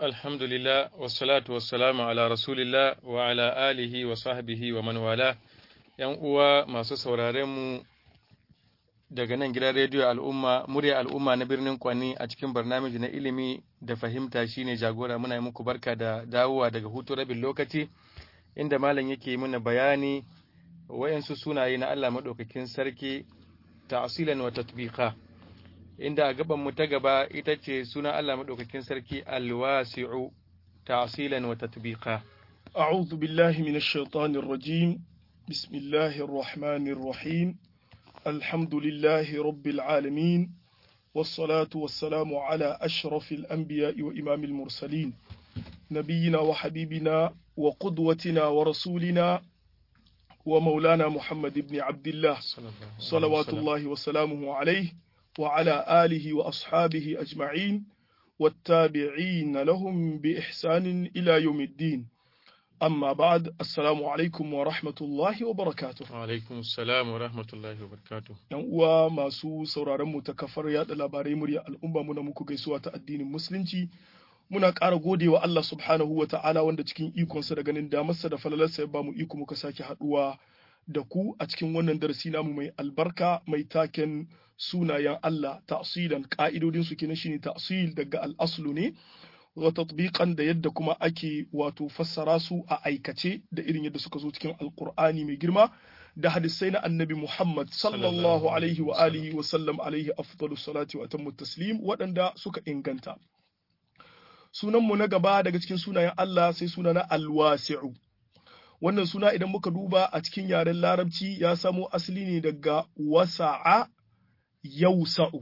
alhamdulillah wassalatu wassalamu ala rasulillah wa ala alihi wa sahbihi wa man wala yan uwa masu sauraren mu daga nan gidan rediyo al'umma murya al'umma na birnin kwani a cikin barnamiji na ilimi da fahimta shine jagora muna yi muku barka da dawowa daga hutu rabin lokaci inda malam yake muna bayani wayansu sunaye na Allah madaukakin sarki ta'asilan wa tatbiqa inda a gaban mu ta gaba ita ce suna Allah madaukakin sarki alwasi'u ta'asilan wa tatbiqa أعوذ بالله من الشيطان الرجيم بسم الله الرحمن الرحيم الحمد لله رب العالمين والصلاة والسلام على أشرف الأنبياء وإمام المرسلين نبينا وحبيبنا وقدوتنا ورسولنا ومولانا محمد بن عبد الله صلوات الله وسلامه عليه وعلى آله وأصحابه أجمعين والتابعين لهم بإحسان إلى يوم الدين أما بعد السلام عليكم ورحمة الله وبركاته alaikum assalam wa rahmatullahi wa barakatuh yan uwa masu sauraron mu ta kafar yada labarai murya al'umma muna muku gaisuwa ta addinin musulunci muna ƙara godewa Allah subhanahu wa ta'ala wanda cikin ikonsa da ganin damarsa da falalarsa ya bamu iko muka sake haɗuwa da ku a cikin wannan darasi namu mai albarka mai taken sunayen Allah ta'silan ka'idodin su kenan shine ta'sil daga al-aslu ne wa tatbiqan da yadda kuma ake wato fassara su a aikace da irin yadda suka zo cikin alqur'ani mai girma da hadisai na annabi Muhammad sallallahu alaihi wa alihi wa sallam alaihi afdalus salati wa atammu taslim waɗanda suka inganta sunanmu na gaba daga cikin sunayen Allah sai suna na alwasi'u wannan suna idan muka duba a cikin yaren larabci ya samo asali ne daga wasa'a yausa'u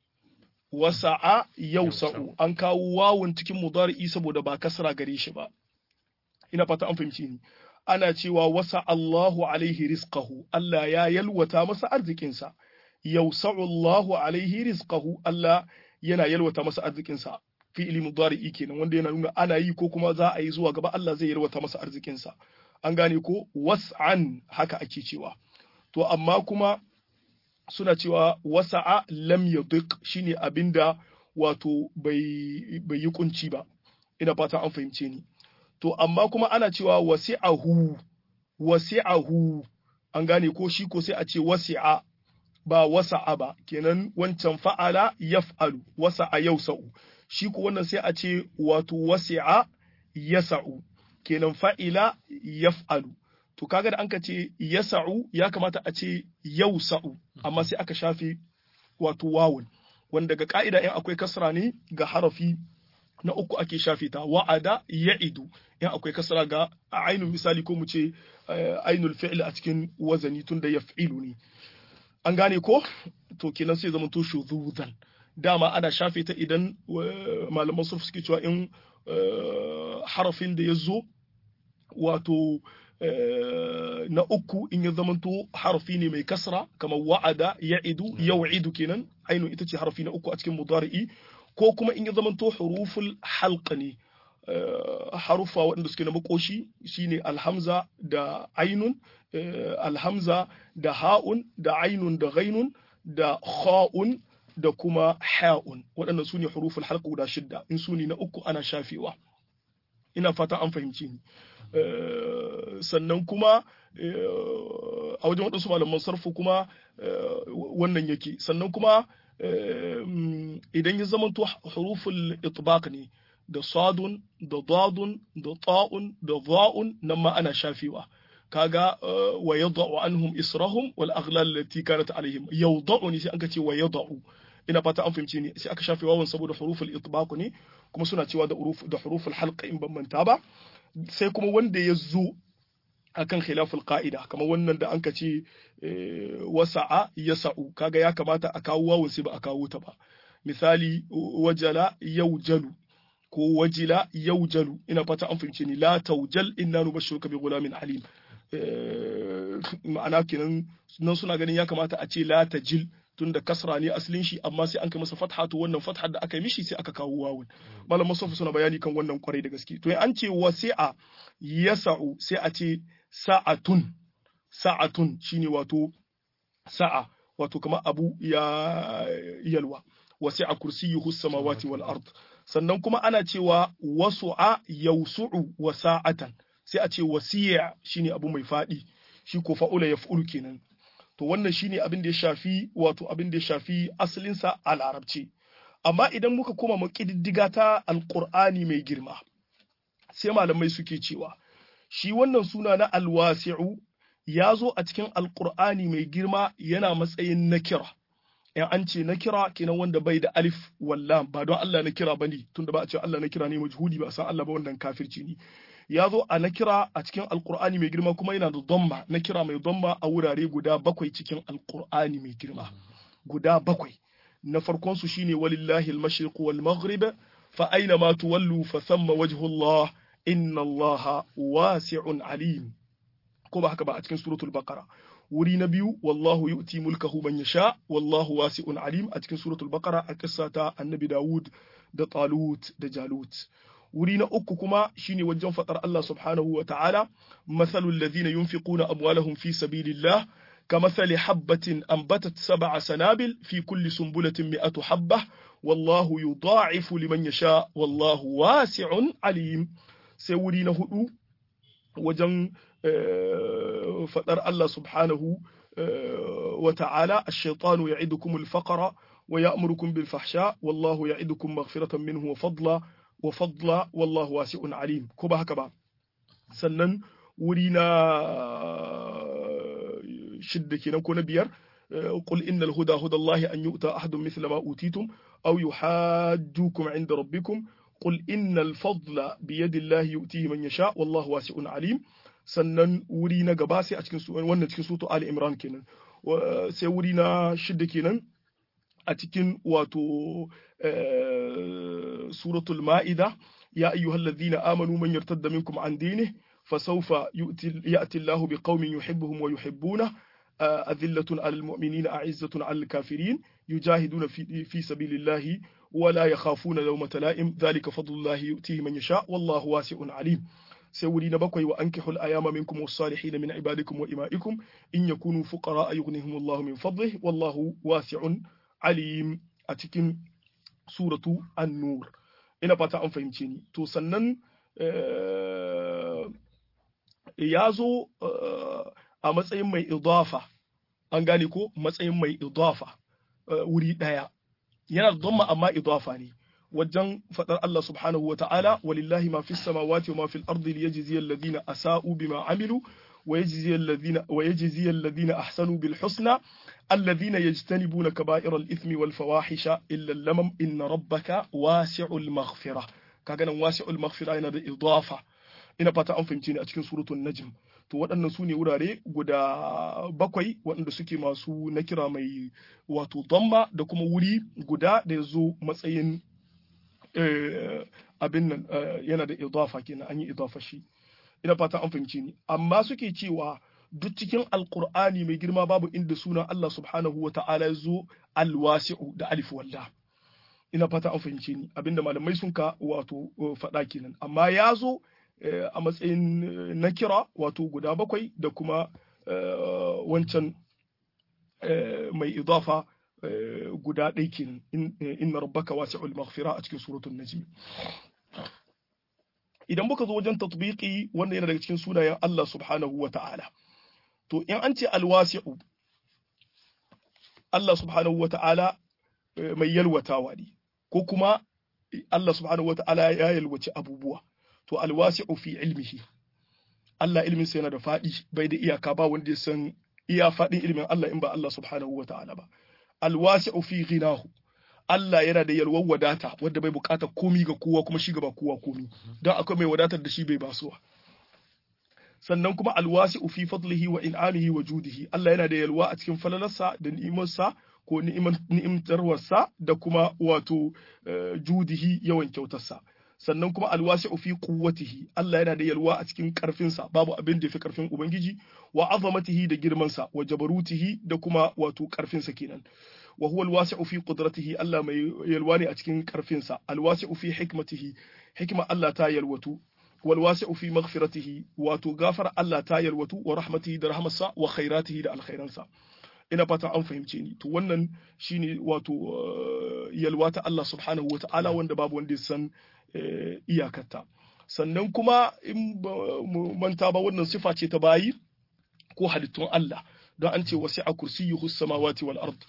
wasa'a yausa'u an kawo wawun cikin mudari'i saboda ba kasra gare shi ba ina fata an fahimci ni ana cewa wasa Allahu alaihi rizqahu Allah ya yalwata masa arzikinsa yausa'u Allahu alaihi rizqahu Allah yana yalwata masa arzikinsa fi'ili mudari'i kenan wanda yana nuna ana yi ko kuma za a yi zuwa gaba Allah zai yalwata masa arzikinsa an gane ko was'an haka ake cewa to amma kuma suna cewa wasa'a lam yadiq shine abinda wato bai bai yi kunci ba ina fata an fahimce ni to amma kuma ana cewa wasi'ahu wasi'ahu an gane ko shi ko sai a ce wasi'a ba wasa'a ba kenan wancan fa'ala yaf'alu wasa'a yausa'u shi ko wannan sai a ce wato wasi'a yasa'u kenan fa'ila yaf'alu to kaga da anka ce yasa'u ya kamata a ce yausa'u amma sai aka shafe wato wawun wanda ga ka'ida in akwai kasra ne ga harafi na uku ake shafe ta wa'ada ya'idu in akwai kasra ga ainul misali ko mu ce ainul fi'l a cikin wazani tunda yaf'ilu ne an gane ko to kenan sai zama to shuzuzan dama ana shafe ta idan malaman surf suke cewa in harafin da ya zo wato na uku in ya zamanto harafi ne mai kasra kamar wa'ada ya'idu yaw'idu kenan ainu ita ce harafi na uku a cikin mudari'i ko kuma in ya zamanto huruful halqa ne harufa waɗanda suke na makoshi shine alhamza da ainun alhamza da ha'un da ainun da ghainun da kha'un da kuma ha'un waɗannan su ne huruful halqa guda shidda in su ne na uku ana shafewa ina fata an fahimci ni sannan kuma a wajen waɗansu malaman sarfu kuma wannan yake sannan kuma idan ya zama to huruful itbaq ne da sadun da dadun da ta'un da za'un nan ma ana shafewa kaga wa yada'u anhum israhum wal aghlal allati kanat alaihim yawda'u ne sai aka ce wa yada'u ina fata an fahimci ne sai aka shafe wawan saboda huruful itbaq ne kuma suna cewa da huruf da huruful halqa in ban manta ba sai kuma wanda ya zo akan khilaful qa'ida kamar wannan da anka ce wasa'a yasa'u kaga ya kamata a kawo wawan sai ba a kawo ta ba misali wajala yaujalu ko wajila yaujalu ina fata an fahimce ni la taujal inna nubashshiruka bi ghulamin alim ma'ana kenan nan suna ganin ya kamata a ce la tajil tun da kasra ne asalin shi amma sai an kai masa fatha to wannan fatha da aka yi mishi sai aka kawo wawun malam masofa suna bayani kan wannan kwarai da gaske to an ce wasi'a yasa'u sai a ce sa'atun sa'atun shine wato sa'a wato kamar abu ya yalwa wasi'a kursiyyuhu samawati wal ard sannan kuma ana cewa wasu'a yawsu'u wasa'atan sai a ce wasi'a shine abu mai fadi shi ko fa'ula yaf'ulu kenan to wannan shine abin da ya shafi wato abin da ya shafi asalin sa a larabci amma idan muka koma mu kididdiga ta alqur'ani mai girma sai malamai suke cewa shi wannan suna na alwasi'u ya zo a cikin alqur'ani mai girma yana matsayin nakira in an ce na kira kenan wanda bai da alif wallam ba don Allah na kira bane tunda ba a ce Allah na kira ne majhudi ba san Allah ba wannan kafirci ne ya zo a na kira a cikin alkur'ani mai girma kuma yana da domma na kira mai domma a wurare guda bakwai cikin alkur'ani mai girma guda bakwai na farkon su shine walillahi al-mashriq wal maghrib fa aina ma tuwallu fa thamma wajhu Allah inna Allah wasi'un alim ko ba haka ba a cikin suratul baqara wuri na biyu wallahu yu'ti mulkahu man yasha wallahu wasi'un alim a cikin suratul baqara a kissa ta annabi Dawud da Talut da Jalut wuri na uku kuma shine wajen fadar Allah subhanahu wa ta'ala mathalul ladhina yunfiquna amwalahum fi sabilillah كمثل حبة أنبتت سبع سنابل في كل سنبلة مئة حبة والله يضاعف لمن يشاء والله واسع عليم سوري نهدو وجن فدر الله سبحانه وتعالى الشيطان يعدكم الفقر ويأمركم بالفحشاء والله يعدكم مغفرة منه وفضلا وفضلا والله واسع عليم كبا هكبا سنن ورينا شدة كنا كنا بير قل إن الهدى هدى الله أن يؤتى أحد مثل ما أوتيتم أو يحاجوكم عند ربكم قل إن الفضل بيد الله يؤتيه من يشاء والله واسع عليم sannan wuri na gaba sai a cikin wannan cikin sutu Ali Imran kenan sai wuri na shidda kenan a cikin wato suratul Ma'ida ya ayyuhallazina amanu man yartadda minkum an dinihi fasawfa ya'ti Allahu biqaumin yuhibbuhum wa yuhibbuna أذلة على المؤمنين أعزة على الكافرين يجاهدون في, في سبيل الله ولا يخافون لومة لائم ذلك فضل الله يؤتيه من يشاء والله واسع عليم سوري نبكي وأنكحوا الأيام منكم والصالحين من عبادكم وإمائكم إن يكونوا فقراء يغنيهم الله من فضله والله واسع عليم أتكن سورة النور ina fata an fahimce ni to sannan ya zo a matsayin mai idafa an gane ko matsayin mai idafa wuri ɗaya yana da dhamma amma idafa ne wajen faɗar Allah subhanahu wa ta'ala walillahi ma fi samawati wa ma fil ardi liyajziya alladhina asa'u bima amilu wa yajziya alladhina wa yajziya alladhina ahsanu bil husna alladhina yajtanibuna kaba'ira al ithmi wal fawahisha illa lamam inna rabbaka wasi'ul maghfirah kaga nan wasi'ul maghfirah yana da idafa ina fata an fahimce ni a cikin suratul najm to waɗannan su ne wurare guda bakwai waɗanda suke masu na kira mai wato damma da kuma wuri guda da ya zo matsayin abin nan yana da idafa kenan an yi idafa shi ina fata an fahimci ni amma suke cewa duk cikin alkur'ani mai girma babu inda sunan Allah subhanahu wa ta'ala ya zo alwasi'u da alif walla ina fata an fahimci ni abinda malamai sun ka wato faɗa kenan amma ya zo a matsayin na kira wato guda bakwai da kuma wancan mai idafa guda ɗai kenan inna rabbaka wasi'ul maghfira a cikin suratul najm idan muka zo wajen tatbiqi wanda yana daga cikin sunayen Allah subhanahu wa ta'ala to in an ce alwasi'u Allah subhanahu wa ta'ala mai yalwatawa ne ko kuma Allah subhanahu wa ta'ala ya yalwaci abubuwa to alwasi'u fi ilmihi Allah ilmin sa yana da faɗi bai da iyaka ba wanda ya san iya faɗin ilmin Allah in ba Allah subhanahu wa ta'ala ba alwasi'u fi ghinahu Allah yana da yalwar wadata wanda bai bukata komi ga kowa kuma shi gaba kowa komi don akwai mai wadatar da shi bai basuwa sannan kuma alwasi'u fi fadlihi wa in'amihi wa judihi Allah yana da yalwa a cikin falalarsa da ni'imarsa ko ni'imtarwarsa da kuma wato judihi yawan kyautarsa sannan kuma alwasi'u fi quwwatihi Allah yana da yalwa a cikin karfinsa babu abin da yafi karfin ubangiji wa azamatihi da girmansa wa jabarutihi da kuma wato karfinsa kenan wa huwa alwasi'u fi qudratihi Allah mai yalwa ne a cikin karfinsa alwasi'u fi hikmatihi hikma Allah ta yalwatu wal wasi'u fi maghfiratihi wato gafar Allah ta yalwatu wa rahmatihi da rahmatsa wa khairatihi da alkhairansa ina fatan an fahimce ni to wannan shine wato yalwa ta Allah subhanahu wa ta'ala wanda babu wanda ya san iyakarta sannan kuma in mu manta ba wannan sifa ce ta bayi ko halittun Allah don an ce wasi'a kursiyyuhu samawati wal ard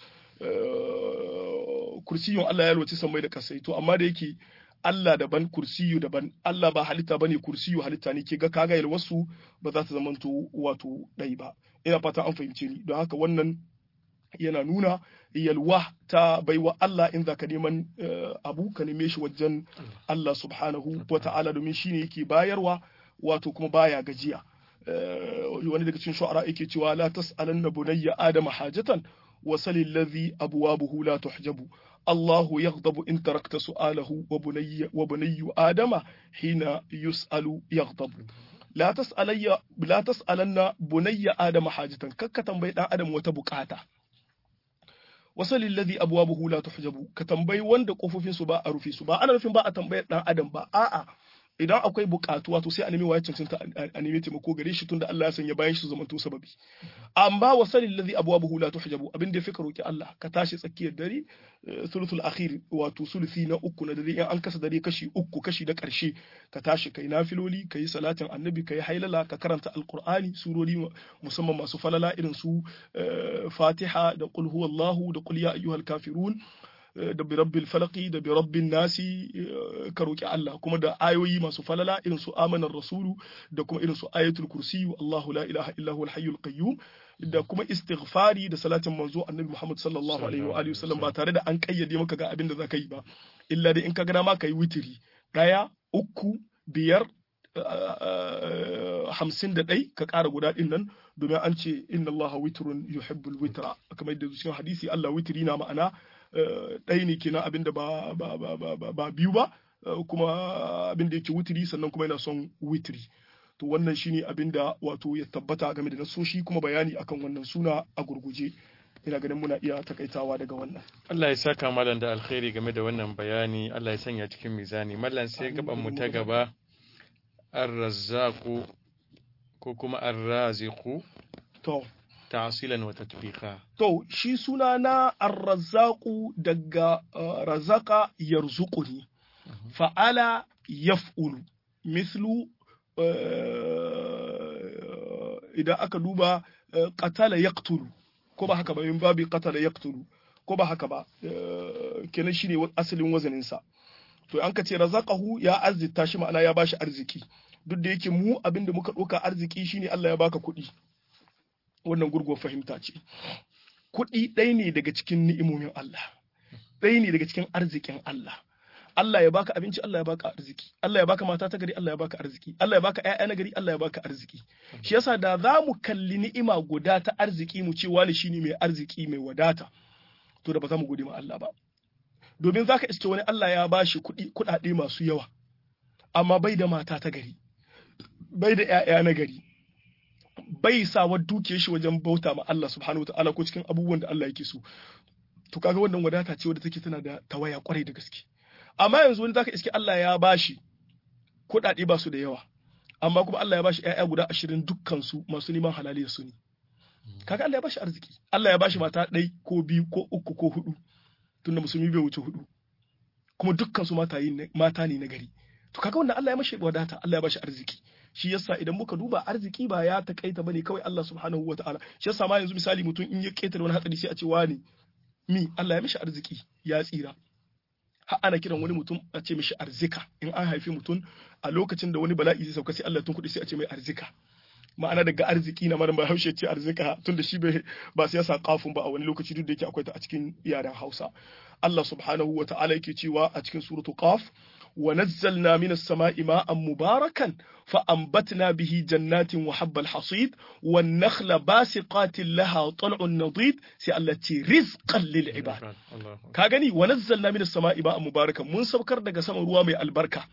kursiyun Allah ya yalwace sammai da kasai to amma da yake Allah daban kursiyu daban Allah ba halitta bane kursiyu halitta ne ke ga kaga yalwasu ba za ta zamanto wato ɗai ba ina fata an fahimce ni don haka wannan yana nuna yalwa ta baiwa Allah in zaka neman abu ka neme shi wajen Allah subhanahu wa ta'ala domin shine yake bayarwa wato kuma baya gajiya wani daga cikin shu'ara yake cewa la tas'alanna bunayya adama hajatan wa salil ladhi abwabuhu la tuhjabu الله يغضب إن تركت سؤاله وبني, وبني آدم حين يسأل يغضب لا تسألي لا تسألن بني آدم حاجة ككتم بيت آدم وتبكاتا وصل الذي أبوابه لا تحجب كتنبي وند قفوفين سبا أرفي سبا أنا رفين با أتنبي آدم با آآ idan akwai bukatuwa to sai a nemi waye cancanta a nemi taimako gare shi tunda Allah ya sanya bayan shi zamanto sababi amma wa salil ladhi abwabuhu la tuhjabu abin da ka roki Allah ka tashi tsakiyar dare thuluthul akhir wato sulusi na uku na dare in an kasa dare kashi uku kashi da karshe ka tashi kai nafiloli kai salatin annabi kai hailala ka karanta alqur'ani surori musamman masu falala irin su fatiha da qul huwallahu da qul ya ayyuhal kafirun da bi rabbil falaqi da bi rabbin nasi ka roki Allah kuma da ayoyi masu falala irin su amanar rasulu da kuma irin su ayatul kursi Allahu la ilaha illa huwal hayyul qayyum da kuma istighfari da salatin manzo annabi Muhammad sallallahu alaihi wa alihi wasallam ba tare da an kayyade maka ga abin da zaka yi ba illa dai in ka ga ma ka yi witiri daya uku biyar hamsin da ɗai ka ƙara guda ɗin nan domin an ce inna Allah witrun yuhibbul witra kamar yadda cikin hadisi Allah witri na ma'ana ɗaya ne kenan abinda ba ba ba ba biyu ba kuma abinda yake witri sannan kuma yana son witri to wannan shine abinda wato ya tabbata game da nasoshi kuma bayani akan wannan suna a gurguje ina ganin muna iya takaitawa daga wannan Allah ya saka malam da alkhairi game da wannan bayani Allah ya sanya cikin mizani mallan sai gaban mu ta gaba ar-razzaqu ko kuma ar-raziqu to ta'silan wa tatbiqa to shi suna na ar-razzaqu daga razaka yarzuquni fa'ala yaf'ulu mithlu idan aka duba qatala yaqtulu ko ba haka ba min babi qatala yaqtulu ko ba haka ba kenan shine asalin wazanin sa to an ka ce razaqahu ya arzita shi ma'ana ya bashi arziki duk da yake mu abinda muka ɗauka arziki shine Allah ya baka kuɗi wannan gurguwar fahimta ce kuɗi ɗaya ne daga cikin ni'imomin Allah ɗaya ne daga cikin arzikin Allah Allah ya baka abinci Allah ya baka arziki Allah ya baka mata ta gari Allah ya baka arziki Allah ya baka ƴaƴa na gari Allah ya baka arziki shi yasa da za mu kalli ni'ima guda ta arziki mu ce wani shine mai arziki mai wadata to da ba za mu gode ma Allah ba domin zaka iske wani Allah ya bashi kuɗi kuɗaɗe masu yawa amma bai da mata ta gari bai da ƴaƴa na gari bai sa wa dukiyar shi wajen bauta ma Allah subhanahu wa ta'ala ko cikin abubuwan da Allah yake so to kaga wannan wadata ce wadda take tana da tawaya kwarai da gaske amma yanzu wani zaka iske Allah ya bashi kuɗaɗe ba su da yawa amma kuma Allah ya bashi ƴaƴa guda ashirin dukkan su masu neman halaliyar su ne kaga Allah ya bashi arziki Allah ya bashi mata ɗai ko biyu ko uku ko hudu tunda musulmi bai wuce hudu kuma dukkan su mata mata ne na gari to kaga wannan Allah ya mashi wadata Allah ya bashi arziki shi yasa idan muka duba arziki ba ya takaita bane kawai Allah subhanahu wataala shi yasa ma yanzu misali mutum in ya ketare wani hatsari sai a ce wani mi Allah ya mishi arziki ya tsira har ana kiran wani mutum a ce mishi arzika in an haifi mutum a lokacin da wani bala'i zai sauka sai Allah tun kuɗi sai a ce mai arzika ma'ana daga arziki na maran bahaushe ce arzika tun da shi ba sai ya sa kafin ba a wani lokaci duk da yake akwai ta a cikin yaren Hausa Allah subhanahu wa ta'ala yake cewa a cikin suratu qaf ونزلنا من السماء ماء مباركا فأنبتنا به جنات وحب الحصيد والنخل باسقات لها طلع نضيد التي رزقا للعباد كاغني ونزلنا من السماء ماء مباركا من سبكر daga sama ruwa mai albarka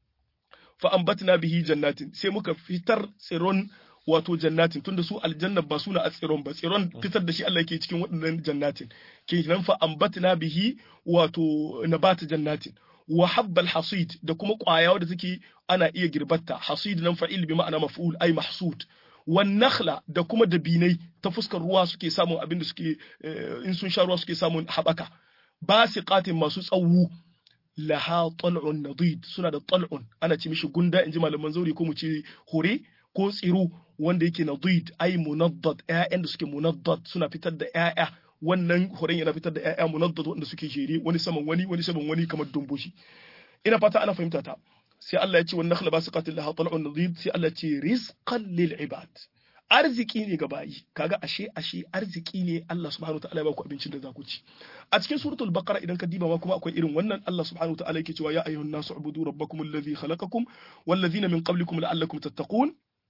فأنبتنا به جنات sai muka fitar tsiron wato jannatin tunda su aljanna ba suna a tsiron ba tsiron fitar da shi Allah yake cikin waɗannan jannatin kenan fa ambatna bihi wato nabata jannatin wa habbal hasid da kuma ƙwaya wadda take ana iya girbatta hasid nan fa'il bi ma'ana maf'ul ay mahsud wan nakhla da kuma dabinai ta fuskar ruwa suke samun abin da suke in sun sha ruwa suke samun haɓaka basiqatin masu tsawo laha tal'un nadid suna da tal'un ana ce mishi gunda inji malaman zauri ko mu ce hore ko tsiro wanda yake nadid ai munaddad ƴaƴan da suke munaddad suna fitar da ƴaƴa wannan horen yana fitar da ƴaƴa munaddad wanda suke jere wani saman wani wani saman wani kamar dumbushi ina fata ana fahimta ta sai Allah ya ce wannan nakhla basiqatin laha tal'un nadid sai Allah ya ce rizqan lil ibad arziki ne ga bayi kaga ashe ashe arziki ne Allah subhanahu wataala ya baku abincin da za ku ci a cikin suratul baqara idan ka diba ma kuma akwai irin wannan Allah subhanahu wataala yake cewa ya ayyuhan nasu ubudu rabbakum alladhi khalaqakum wallazina min qablikum la'allakum tattaqun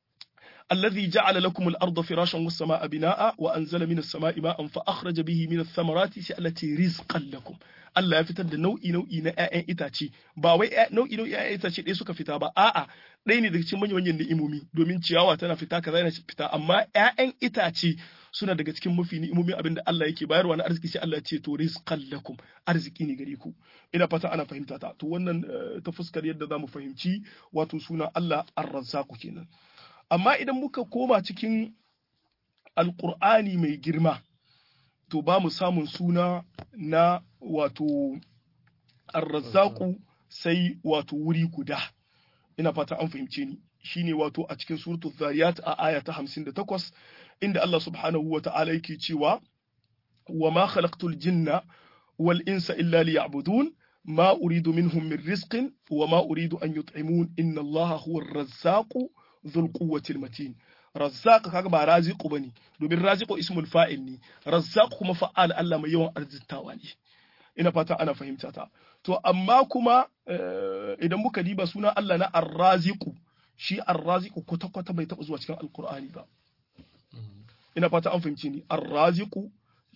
الذي جعل لكم الأرض فراشا والسماء بناء وأنزل من السماء ماء فأخرج به من الثمرات التي رزقا لكم Allah ya fitar da nau'i nau'i na ƴaƴan itace ba wai nau'i nau'i ƴaƴan itace ɗaya suka fita ba a'a ɗaya ne daga cikin manyan manyan ni'imomi domin ciyawa tana fita kaza yana fita amma ƴaƴan itace suna daga cikin mafi ni'imomi abinda Allah yake bayarwa na arziki sai Allah ya ce to rizqan lakum arziki ne gare ku ina fata ana fahimta ta to wannan ta fuskar yadda zamu fahimci wato suna Allah ar-razzaq kenan amma idan muka koma cikin alƙur'ani mai girma to ba mu samun suna na wato arrazzaku sai wato wuri guda ina fata an fahimce ni shine wato a cikin suratul zariyat a aya ta 58 inda Allah subhanahu wa ta'ala yake cewa wa ma khalaqtul jinna wal insa illa liya'budun ma uridu minhum min rizqin wa ma uridu an yut'imun inna Allah huwa ar-razzaqu dhul quwwatil matin razzaq kaga ba raziqu bane domin raziqu ismul fa'il ne razzaq kuma fa'al Allah mai yawan arzitawa ne ina fata ana fahimta ta to amma kuma idan muka diba suna Allah na arraziqu shi arraziqu kwata kwata bai taba zuwa cikin alqur'ani ba ina fata an fahimci ni arraziqu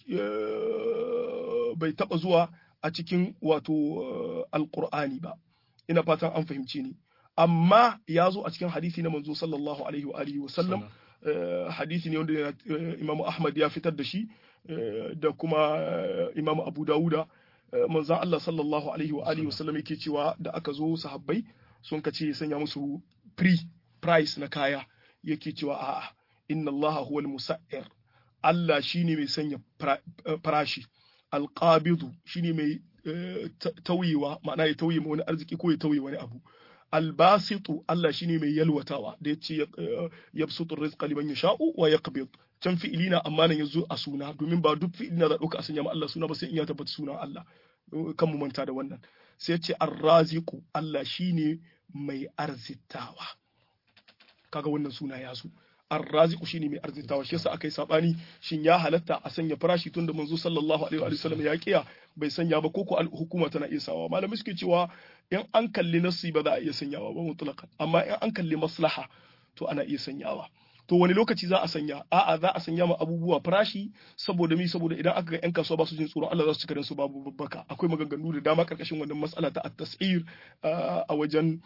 bai taba zuwa a cikin wato alqur'ani ba ina fatan an fahimci ni amma ya zo a cikin hadisi na manzo sallallahu alaihi wa alihi wa sallam hadisi ne wanda Imam Ahmad ya fitar da shi da kuma Imam Abu Dawuda manzon Allah sallallahu alaihi wa alihi wa sallam yake cewa da aka zo sahabbai sun kace ya sanya musu pre price na kaya yake cewa a'a inna Allah huwal musa'ir Allah shine mai sanya farashi alqabidu shine mai tauyewa ma'ana ya tauye wani arziki ko ya tauye wani abu albasitu Allah shine mai yalwatawa da yace yabsutu rizqa liman yasha'u wa yaqbid can fi'ili na amma nan yazo a suna domin ba duk fi'ili na da dauka a sanya ma Allah suna ba sai in ya tabbata sunan Allah kan mu manta da wannan sai yace arraziqu Allah shine mai arzitawa kaga wannan suna ya zo arraziqu shine mai arzitawa shi yasa akai sabani shin ya halatta a sanya farashi tun da manzo sallallahu alaihi wa sallam ya kiya bai sanya ba koko hukuma tana iya sawa malamai suke cewa in an kalli nasi ba za a iya sanyawa ba mutlaqan amma in an kalli maslaha to ana iya sanyawa to wani lokaci za a sanya a'a za a sanya ma abubuwa farashi saboda mi saboda idan aka ga yan kasuwa ba su jin tsoron Allah za su cika su babu babbaka akwai maganganu da dama karkashin wannan mas'ala ta at-tas'ir a wajen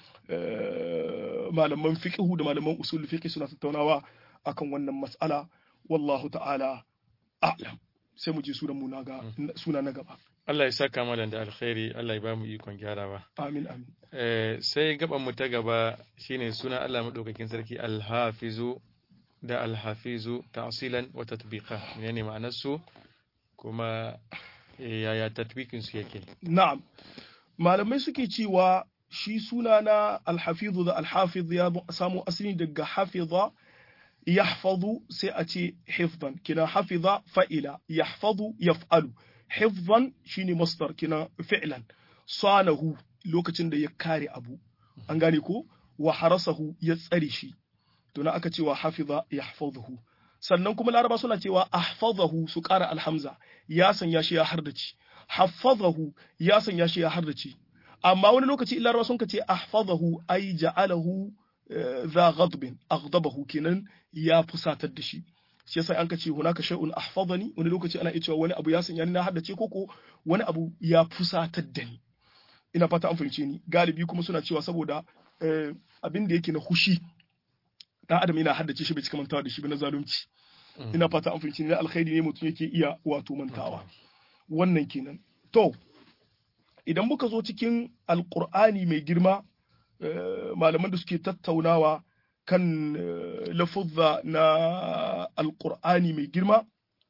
malaman fiqh da malaman usul fiqh suna tattaunawa akan wannan mas'ala wallahu ta'ala a'lam sai mu je sunan mu ga suna na gaba Allah ya saka malam da alkhairi Allah ya ba mu ikon gyarawa amin amin eh sai gaban mu ta gaba shine suna Allah madaukakin sarki al-hafizu da al-hafizu ta'silan wa tatbiqa menene ma'anar su kuma yaya tatbikin su yake na'am malamai suke cewa shi suna na al-hafizu da al-hafiz ya samu asali daga hafiza yahfazu sai a ce hifzan kina hafiza fa'ila yahfazu yaf'alu hifzan shine masdar kina fi'lan sanahu lokacin da ya kare abu an gane ko wa harasahu ya tsare shi to na aka cewa hafiza yahfazuhu sannan kuma laraba suna cewa ahfazahu su ƙara alhamza ya sanya shi ya hardace hafazahu ya sanya shi ya hardace amma wani lokaci laraba sun ka ce ahfazahu ai ja'alahu za ghadbin aghdabahu kenan ya fusatar da shi shi yasa an ka ce hunaka shay'un ahfazani wani lokaci ana iya cewa wani abu ya sanya ni na haddace koko wani abu ya fusatar da ni ina fata an fahimce ni galibi kuma suna cewa saboda abin da yake na hushi dan adam yana haddace shi bai cika mantawa da shi ba na zalunci ina fata an fahimce ni na alkhairi ne mutum yake iya wato mantawa wannan kenan to idan muka zo cikin alqur'ani mai girma malaman da suke tattaunawa kan lafuzza na alqur'ani mai girma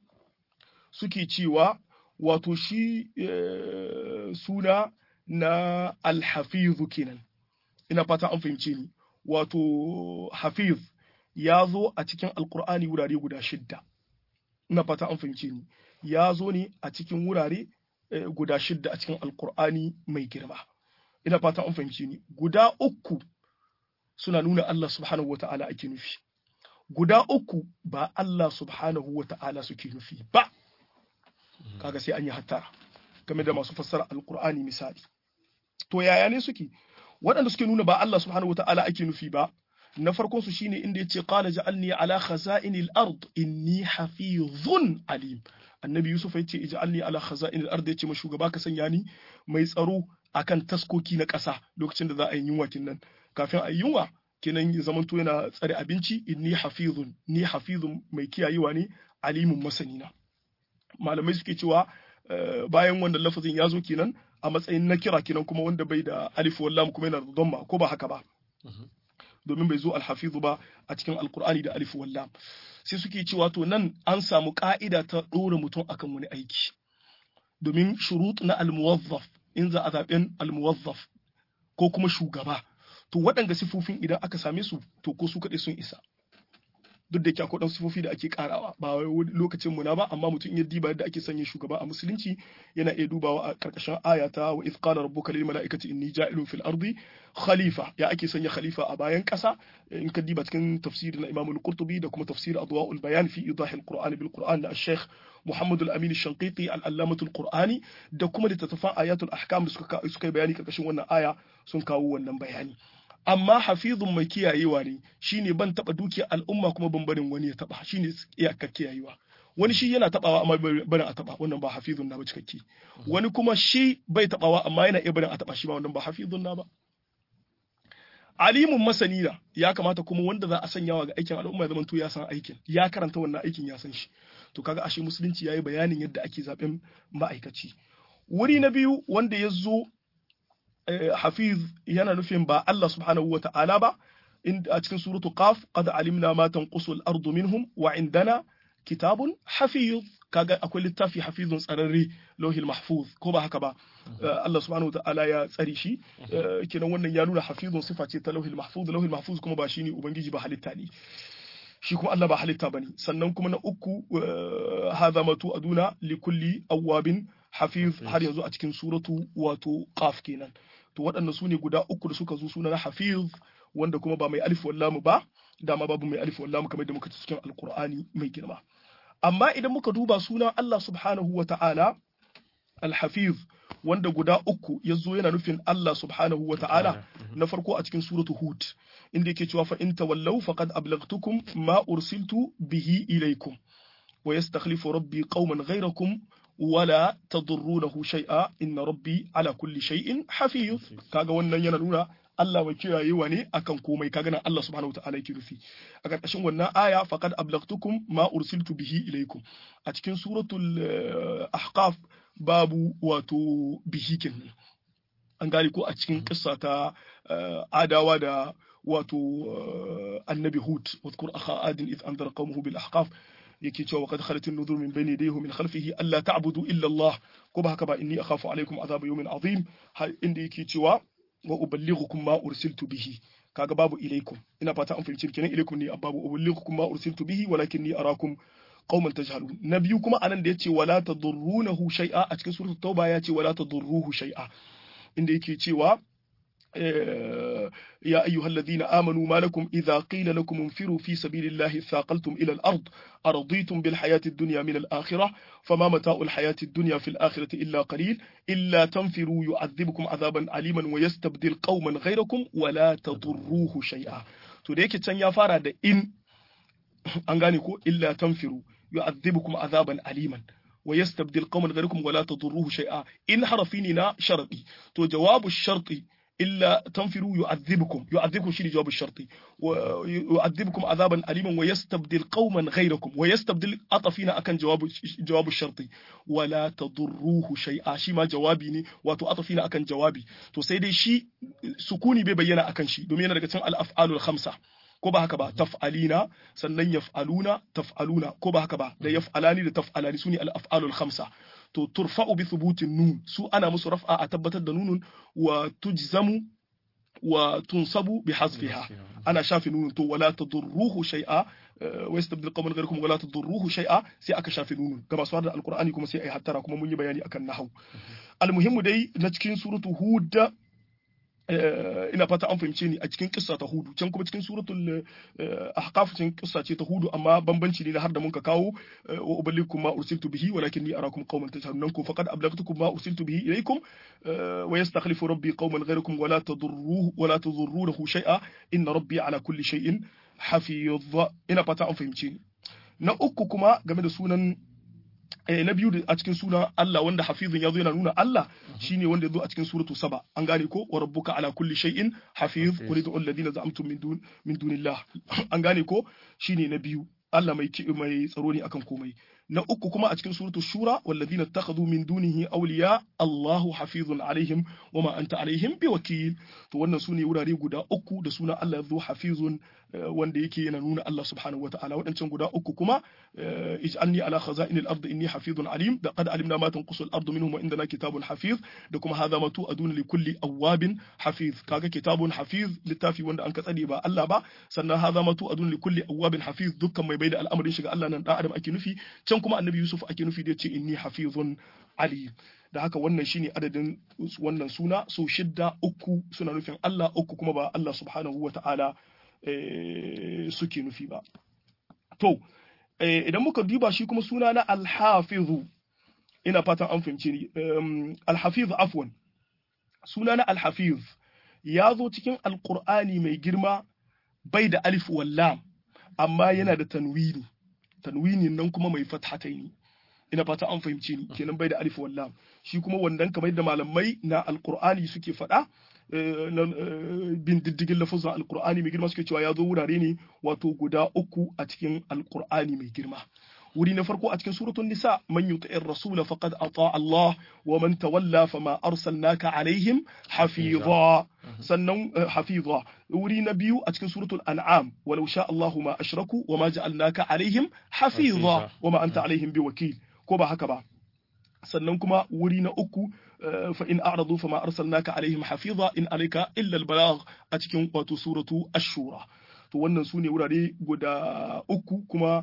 suke cewa wato shi suna na alhafizu kenan ina fata an fahimce ni wato hafiz ya zo a cikin alkur'ani wurare guda shidda ina fata an fahimce ni ya zo ne a cikin wurare guda shidda a cikin alkur'ani mai girma ina fata an fahimce ni guda uku suna nuna Allah subhanahu wa ta'ala ake nufi guda uku ba Allah subhanahu wa ta'ala suke nufi ba kaga sai an yi hattara game da masu fassara alkur'ani misali to yaya ne suke waɗanda suke nuna ba Allah subhanahu wa ta'ala ake nufi ba na farkon su shine inda yace qala ja'alni ala khaza'inil ard inni hafizun alim annabi yusuf yace ij'alni ala khaza'inil ard yace ma shugaba ka sanya ni mai tsaro akan taskoki na ƙasa lokacin da za a yi yunwa kinnan kafin a yi yunwa kenan ya zamanto yana tsare abinci inni hafizun ni hafizun mai kiyayewa ne alimun masanina malamai suke cewa bayan wannan lafazin ya zo kenan a matsayin na kira kenan kuma wanda bai da alif wallam kuma yana da dhamma ko ba haka ba domin bai zo alhafizu ba a cikin alkur'ani da alif wallam sai suke cewa to nan an samu ka'ida ta ɗora mutum akan wani aiki domin shurut na almuwazzaf in za a zaɓen almuwazzaf ko kuma shugaba to waɗanga sifofin idan aka same su to ko su kaɗai sun isa duk da yake akwai ɗan sifofi da ake karawa ba lokacin mu na ba amma mutum ya diba yadda ake sanya shugaba a musulunci yana iya dubawa a karkashin aya ta wa idh qala rabbuka lil mala'ikati inni ja'ilun fil ardi khalifa ya ake sanya khalifa a bayan ƙasa in ka diba cikin tafsir na Imam al-Qurtubi da kuma tafsir adwa'ul bayan fi idah al-Qur'an bil Qur'an da Sheikh Muhammad al-Amin al-Shanqiti al-Allamah al-Qur'ani da kuma littattafan ayatul ahkam da suka suka bayani karkashin wannan aya sun kawo wannan bayani amma hafizun mai kiyayewa ne shine ban taba dukiyar al'umma kuma ban barin wani ya taba shine iyakar kiyayewa wani shi yana tabawa amma barin a taba wannan ba hafizun na ba cikakke wani kuma shi bai tabawa amma yana iya barin a taba shi ba wannan ba hafizun na ba alimun masani na ya kamata kuma wanda za a sanyawa ga aikin al'umma ya zama to ya san aikin ya karanta wannan aikin ya san shi to kaga ashe musulunci yayi bayanin yadda ake zaben ma'aikaci wuri na biyu wanda ya zo hafiz yana nufin ba Allah subhanahu wa ta'ala ba a cikin suratu qaf qad alimna ma tanqusu al-ardu minhum wa indana kitabun hafiz kaga akwai littafi hafizun tsararre lauhil mahfuz ko ba haka ba Allah subhanahu wa ta'ala ya tsare shi kenan wannan ya nuna hafizun sifa ce ta lauhil mahfuz lauhil mahfuz kuma ba shine ubangiji ba halitta ne shi kuma Allah ba halitta bane sannan kuma na uku hadha matu aduna likulli awwabin hafiz har yanzu a cikin suratu wato qaf kenan to waɗannan su ne guda uku da suka zo suna na hafiz wanda kuma ba mai alif wallamu ba dama babu mai alif wallamu kamar da muka ci cikin alqur'ani mai girma amma idan muka duba sunan Allah subhanahu wa ta'ala al-hafiz wanda guda uku ya zo yana nufin Allah subhanahu wa ta'ala na farko a cikin suratu hud inda yake cewa fa in tawallaw faqad ablaghtukum ma ursiltu bihi ilaykum wa yastakhlifu rabbi qauman ghayrakum wala tadurrunahu shay'a inna rabbi ala kulli shay'in hafiz kaga wannan yana nuna Allah mai kiyayewa ne akan komai kaga nan Allah subhanahu wa ta'ala yake nufi a karkashin wannan aya faqad ablaghtukum ma ursiltu bihi ilaykum a cikin suratul ahqaf babu wato bihi kenan an gane ko a cikin kissa ta adawa da wato annabi hud wadhkur akha adin id anzara qaumahu bil ahqaf yake cewa qad khalat an-nuzur min bayni yadayhi min khalfihi alla ta'budu illa Allah ko ba haka ba inni akhafu alaykum adhab yawmin azim inda yake cewa wa uballighukum ma ursiltu bihi kaga babu ilaikum ina fata an fahimci kenan ilaikum ne babu uballighukum ma ursiltu bihi walakinni arakum qauman tajhalun na biyu kuma anan da yace wala tadurrunahu shay'a a cikin suratul tauba yace wala tadurruhu shay'a inda yake cewa يا أيها الذين آمنوا ما لكم إذا قيل لكم انفروا في سبيل الله ثاقلتم إلى الأرض أرضيتم بالحياة الدنيا من الآخرة فما متاع الحياة الدنيا في الآخرة إلا قليل إلا تنفروا يعذبكم عذابا عليما ويستبدل قوما غيركم ولا تضروه شيئا تديك تن يا فارا إن أنغانيكو إلا تنفروا يعذبكم عذابا عليما ويستبدل قوما غيركم ولا تضروه شيئا إن حرفيننا شرطي تو جواب الشرط إلا تنفروا يعذبكم يعذبكم شيء جواب الشرطي ويعذبكم عذابا أليما ويستبدل قوما غيركم ويستبدل أطفينا أكن جواب جواب الشرطي ولا تضروه شيئا شي ما جوابي ني واتو أطفينا أكن جوابي تو سيدي شي سكوني بيبينا أكن شي دومينا daga cikin al-af'alul khamsa ko ba haka ba taf'alina sannan yaf'aluna taf'aluna ko ba haka ba da yaf'alani da taf'alani sune al-af'alul khamsa to turfa'u bi thubutin nun su ana musu raf'a a tabbatar da nunun wa tujzamu wa tunsabu bi hasfiha ana shafi nunun to wala tadurruhu shay'a wa yastabdil qawman ghayrakum wala tadurruhu shay'a sai aka shafi nunun ga masu da alqur'ani kuma sai ai hattara kuma mun yi bayani akan nahwu almuhimmu dai na cikin suratu hud ina fata an fahimce ni a cikin kissa ta hudu can kuma cikin suratul ahqaf cikin kissa ce ta hudu amma bambanci ne da har da mun ka kawo wa uballikum ma ursiltu bihi walakinni arakum qauman tajhalun ku faqad ablagtukum ma ursiltu bihi ilaykum wa yastakhlifu rabbi qauman ghayrakum wala tadurruhu wala tadurruhu shay'a inna rabbi ala kulli shay'in hafiz ina fata an fahimce ni na uku kuma game da sunan na biyu a cikin sunan Allah wanda hafizun ya zo yana nuna Allah shine wanda ya zo a cikin suratu saba an gane ko wa rabbuka ala kulli shay'in hafiz qul ud'u alladhina za'amtum min dun min dunillah an gane ko shine na biyu Allah mai mai tsaro ne akan komai na uku kuma a cikin suratu shura walladhina ittakhadhu min dunihi awliya Allahu hafizun alaihim wama anta alaihim biwakil to wannan sune wurare guda uku da sunan Allah ya zo hafizun wanda yake yana nuna Allah subhanahu wataala waɗancan guda uku kuma ij'alni ala khaza'in al-ard inni hafizun alim da qad alimna ma tanqusu al-ardu minhum wa indana kitabun hafiz da kuma hadha ma tu'adun li kulli awabin hafiz kaga kitabun hafiz littafi wanda an katsade ba Allah ba sannan hadha ma tu'adun li kulli awabin hafiz dukkan mai baida al'amarin shiga Allah nan dan adam ake nufi can kuma annabi Yusuf ake nufi da yace inni hafizun alim da haka wannan shine adadin wannan suna so shidda uku suna nufin Allah uku kuma ba Allah subhanahu wa ta'ala suke nufi ba. To, idan muka duba shi kuma suna na alhafizu, ina fatan an fahimci ni, alhafiz afwan, suna na alhafiz ya zo cikin alkur'ani mai girma bai da alif wallam, amma yana da tanwini, tanwini nan kuma mai fathataini. ina fata an fahimci ni kenan bai da alif wallam shi kuma wannan kamar da malamai na alkur'ani suke faɗa bin diddigin lafazin alkur'ani mai girma suke cewa ya zo wurare ne wato guda uku a cikin alkur'ani mai girma wuri na farko a cikin suratul nisa man yuti'ir rasula faqad ata Allah wa man tawalla fama arsalnaka alaihim hafiza sannan hafiza wuri na biyu a cikin suratul an'am walau sha Allahu ma ashraku wa ma ja'alnaka alaihim hafiza wa ma anta alaihim biwakil ko ba haka ba sannan kuma wuri na uku fa in a'radu fama arsalnaka alaihim hafiza in alayka illa albalagh a cikin wato suratu ash-shura to wannan sune wurare guda uku kuma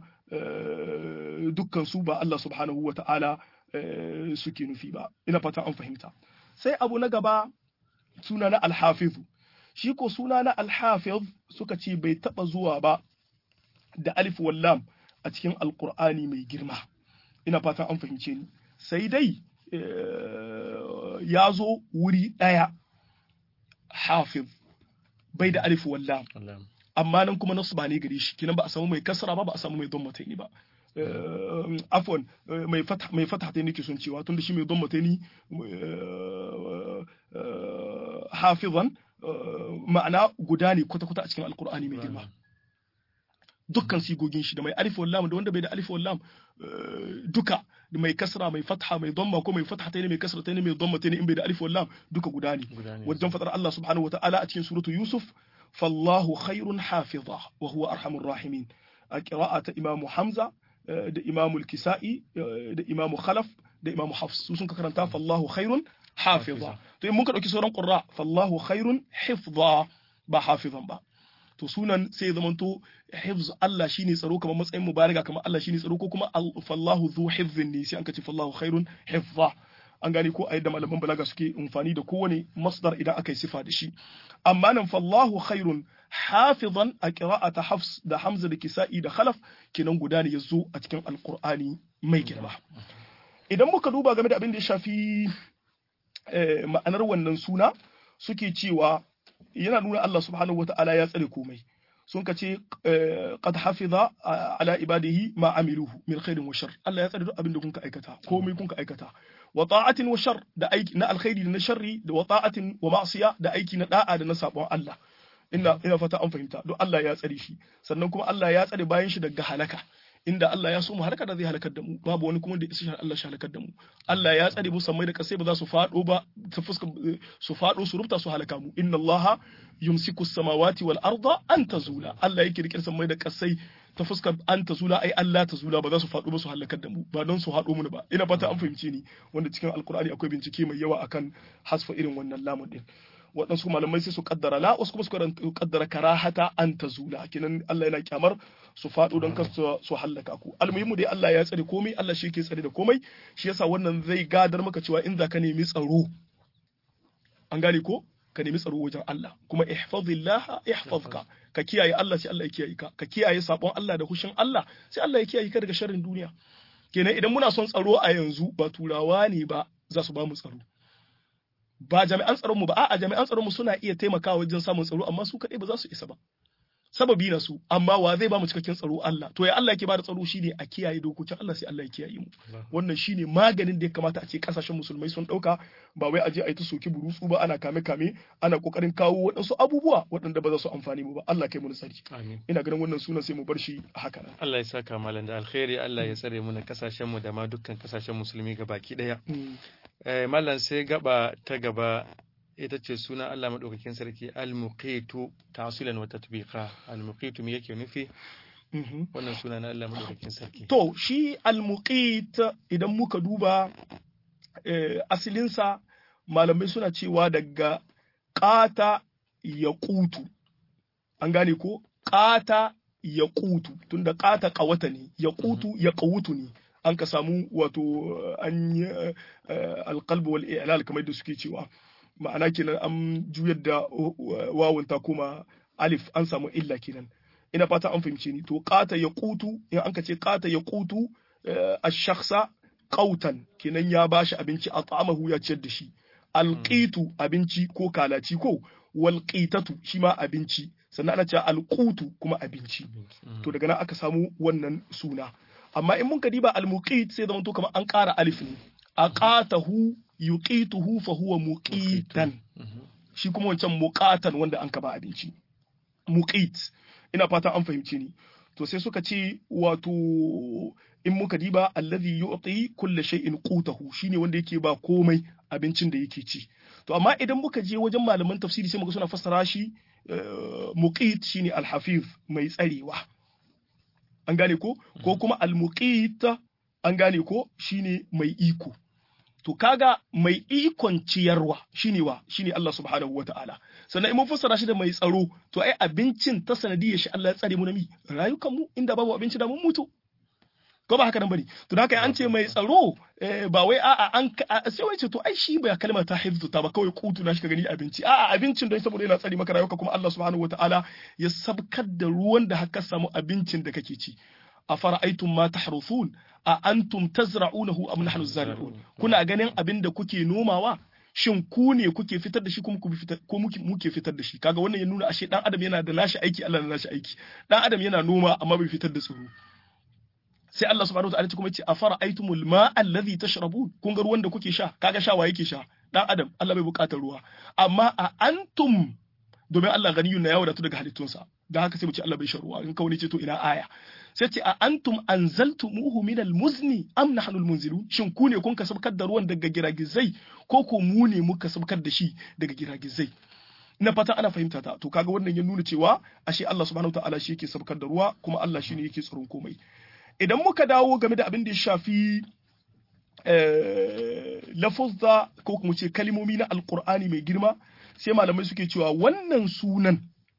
dukkan su ba Allah subhanahu wa ta'ala suke nufi ba ina fatan an fahimta sai abu na gaba suna na alhafiz shi ko suna na alhafiz suka ce bai taba zuwa ba da alif wallam a cikin alqur'ani mai girma ina fatan an fahimce ni sai dai ya zo wuri ɗaya hafiz bai da alif wallam amma nan kuma nasu ba ne gare shi kinan ba a samu mai kasra ba ba a samu mai don mataini ba afwan mai fatah mai fatah ta nake son cewa tunda shi mai don mataini hafizan ma'ana guda ne kwata-kwata a cikin alkur'ani mai girma dukkan sigogin shi da mai alif wallam da wanda bai da alif wallam duka da mai kasra mai fatha mai dhamma ko mai fatha tayi mai kasra tayi mai dhamma tayi in bai da alif wallam duka guda ne wajen fadar Allah subhanahu wataala a cikin suratu Yusuf fallahu khairun hafiza wa huwa arhamur rahimin a qira'ata imamu Hamza da imamu al-Kisa'i da imamu Khalaf da imamu Hafs su sun karanta fallahu khairun hafiza to in mun ka dauki sauran qurra fallahu khairun hifza ba hafizan ba to sunan sai ya zamanto hifz Allah shine tsaro kamar matsayin mubaraga kamar Allah shine tsaro ko kuma fallahu zu hifzin ne sai an kace fallahu khairun hifza an gane ko a yadda malaman balaga suke amfani da kowane masdar idan aka yi sifa da shi amma nan fallahu khairun hafizan a qira'ata hafs da hamza da kisa'i da khalaf kenan guda ne yazo a cikin alqur'ani mai girma idan muka duba game da abin da ya shafi ma'anar wannan suna suke cewa yana nuna Allah subhanahu wa ta'ala ya tsare komai sun ka ce qad hafiza ala ibadihi ma amiluhu min khairin wa shar Allah ya tsare duk abin da kun ka aikata komai kun ka aikata wa ta'atin wa shar da aiki na alkhairi da na sharri da wa ta'atin wa ma'siya da aiki na da'a da na sabon Allah ina ina fata an fahimta duk Allah ya tsare shi sannan kuma Allah ya tsare bayan shi daga halaka inda Allah ya so mu halaka da zai halakar da mu babu wani kuma da isa Allah shi halakar da mu Allah ya tsare mu sammai da kasai ba za su fado ba ta fuska su fado su rubta su halaka mu inna Allah yumsiku samawati wal arda an tazula Allah yake rike sammai da kasai ta fuskar an tazula ai Allah tazula ba za su fado ba su halakar da mu ba don su hado mu ba ina fata an fahimce ni wanda cikin alkur'ani akwai bincike mai yawa akan hasfa irin wannan lamun din waɗansu malamai sai su kaddara la wasu kuma su kaddara karahata an ta zula kenan Allah yana kyamar su faɗo don kar su hallaka ku almuhimmu dai Allah ya tsare komai Allah shi yake tsare da komai shi yasa wannan zai gadar maka cewa in za ka nemi tsaro an gane ko ka nemi tsaro wajen Allah kuma ihfazillah ihfazka ka kiyaye Allah sai Allah ya kiyaye ka ka kiyaye sabon Allah da hushin Allah sai Allah ya kiyaye ka daga sharrin duniya kenan idan muna son tsaro a yanzu ba turawa ne ba za su ba mu tsaro ba jami'an tsaron mu ba a'a jami'an tsaron mu suna iya taimakawa wajen samun tsaro amma su kadai ba za su isa ba sababi na su amma wa zai ba mu cikakken tsaro Allah to ya Allah yake ba da tsaro shine a kiyaye dokokin Allah sai Allah ya kiyaye mu wannan shine maganin da ya kamata a ce kasashen musulmai sun dauka ba wai aje a yi ta soki burutsu ba ana kame kame ana kokarin kawo waɗansu abubuwa waɗanda ba za su amfani mu ba Allah kai mu nasari ina ganin wannan sunan sai mu bar shi haka nan Allah ya saka malam da alkhairi Allah ya tsare mu na kasashen mu da ma dukkan kasashen musulmi gabaki daya eh mallam sai gaba ta gaba ita ce suna Allah maɗaukakin sarki al-muqitu ta'silan wa tatbiqa al-muqitu me yake nufi wannan suna na Allah maɗaukakin sarki to shi al-muqit idan muka duba asalinsa malamai suna cewa daga ƙata ya kutu an gane ko ƙata ya kutu tunda ƙata ƙawata ne ya kutu ya ƙawutu ne an ka samu wato an yi alƙalbu wal i'lal kamar da suke cewa ma'ana kenan an juyar da wawun ta kuma alif an samu illa kenan ina fata an fahimce ni to qata ya qutu in an ka ce qata ya qutu ash-shakhsa qautan kenan ya bashi abinci at'amahu ya ciyar da shi alqitu abinci ko kalaci ko wal qitatu shi ma abinci sannan ana cewa alqutu kuma abinci to daga nan aka samu wannan suna amma in mun ka diba almuqit sai zama to kamar an ƙara alif ne aqatahu yuqituhu fa huwa muqitan shi kuma wancan muqatan wanda an kaba abinci muqit ina fata an fahimce ni to sai suka ce wato in muka diba allazi yu'ti kulli shay'in qutahu shine wanda yake ba komai abincin da yake ci to amma idan muka je wajen malaman tafsiri sai muka suna fassara shi muqit shine alhafiz mai tsarewa an gane ko ko kuma almuqit an gane ko shine mai iko to kaga mai ikon ciyarwa shine wa shine Allah subhanahu wata'ala sannan in mun fassara shi da mai tsaro to ai abincin ta sanadiyar shi Allah ya tsare mu na mi rayukan mu inda babu abinci da mun mutu ko ba haka nan bane to da haka an ce mai tsaro ba wai a'a an sai wai ce to ai shi ba kalmar ta hifzu ta ba kawai kutu na shi ka gani abinci a'a abincin don saboda yana tsare maka rayuka kuma Allah subhanahu wata'ala ya sabkar da ruwan da haka samu abincin da kake ci afara'aytum ma tahruthun a antum tazra'unahu am nahnu zari'un kuna ganin abin da kuke nomawa shin ku ne kuke fitar da shi kuma ko muke fitar da shi kaga wannan ya nuna ashe dan adam yana da nashi aiki Allah na nashi aiki dan adam yana noma amma bai fitar da tsiro sai Allah subhanahu wa ta'ala kuma yace afara aitumul ma'a alladhi tashrabun kun ga ruwan da kuke sha kaga sha wa yake sha dan adam Allah bai bukatar ruwa amma a antum domin Allah ganiyun na ya wadatu daga halittunsa da haka sai mu ce Allah bai sha ruwa in kawai ce to ina aya sai ce a antum anzaltumuhu min almuzni am nahnu almunzilun shin ku ne kun ka sabkar da ruwan daga giragizai ko ko mu ne muka sabkar da shi daga giragizai na fata ana fahimta ta to kaga wannan ya nuna cewa ashe Allah subhanahu wataala shi yake sabkar da ruwa kuma Allah shine yake tsaron komai idan muka dawo game da abin da ya shafi lafuzza ko kuma ce kalimomi na alkur'ani mai girma sai malamai suke cewa wannan sunan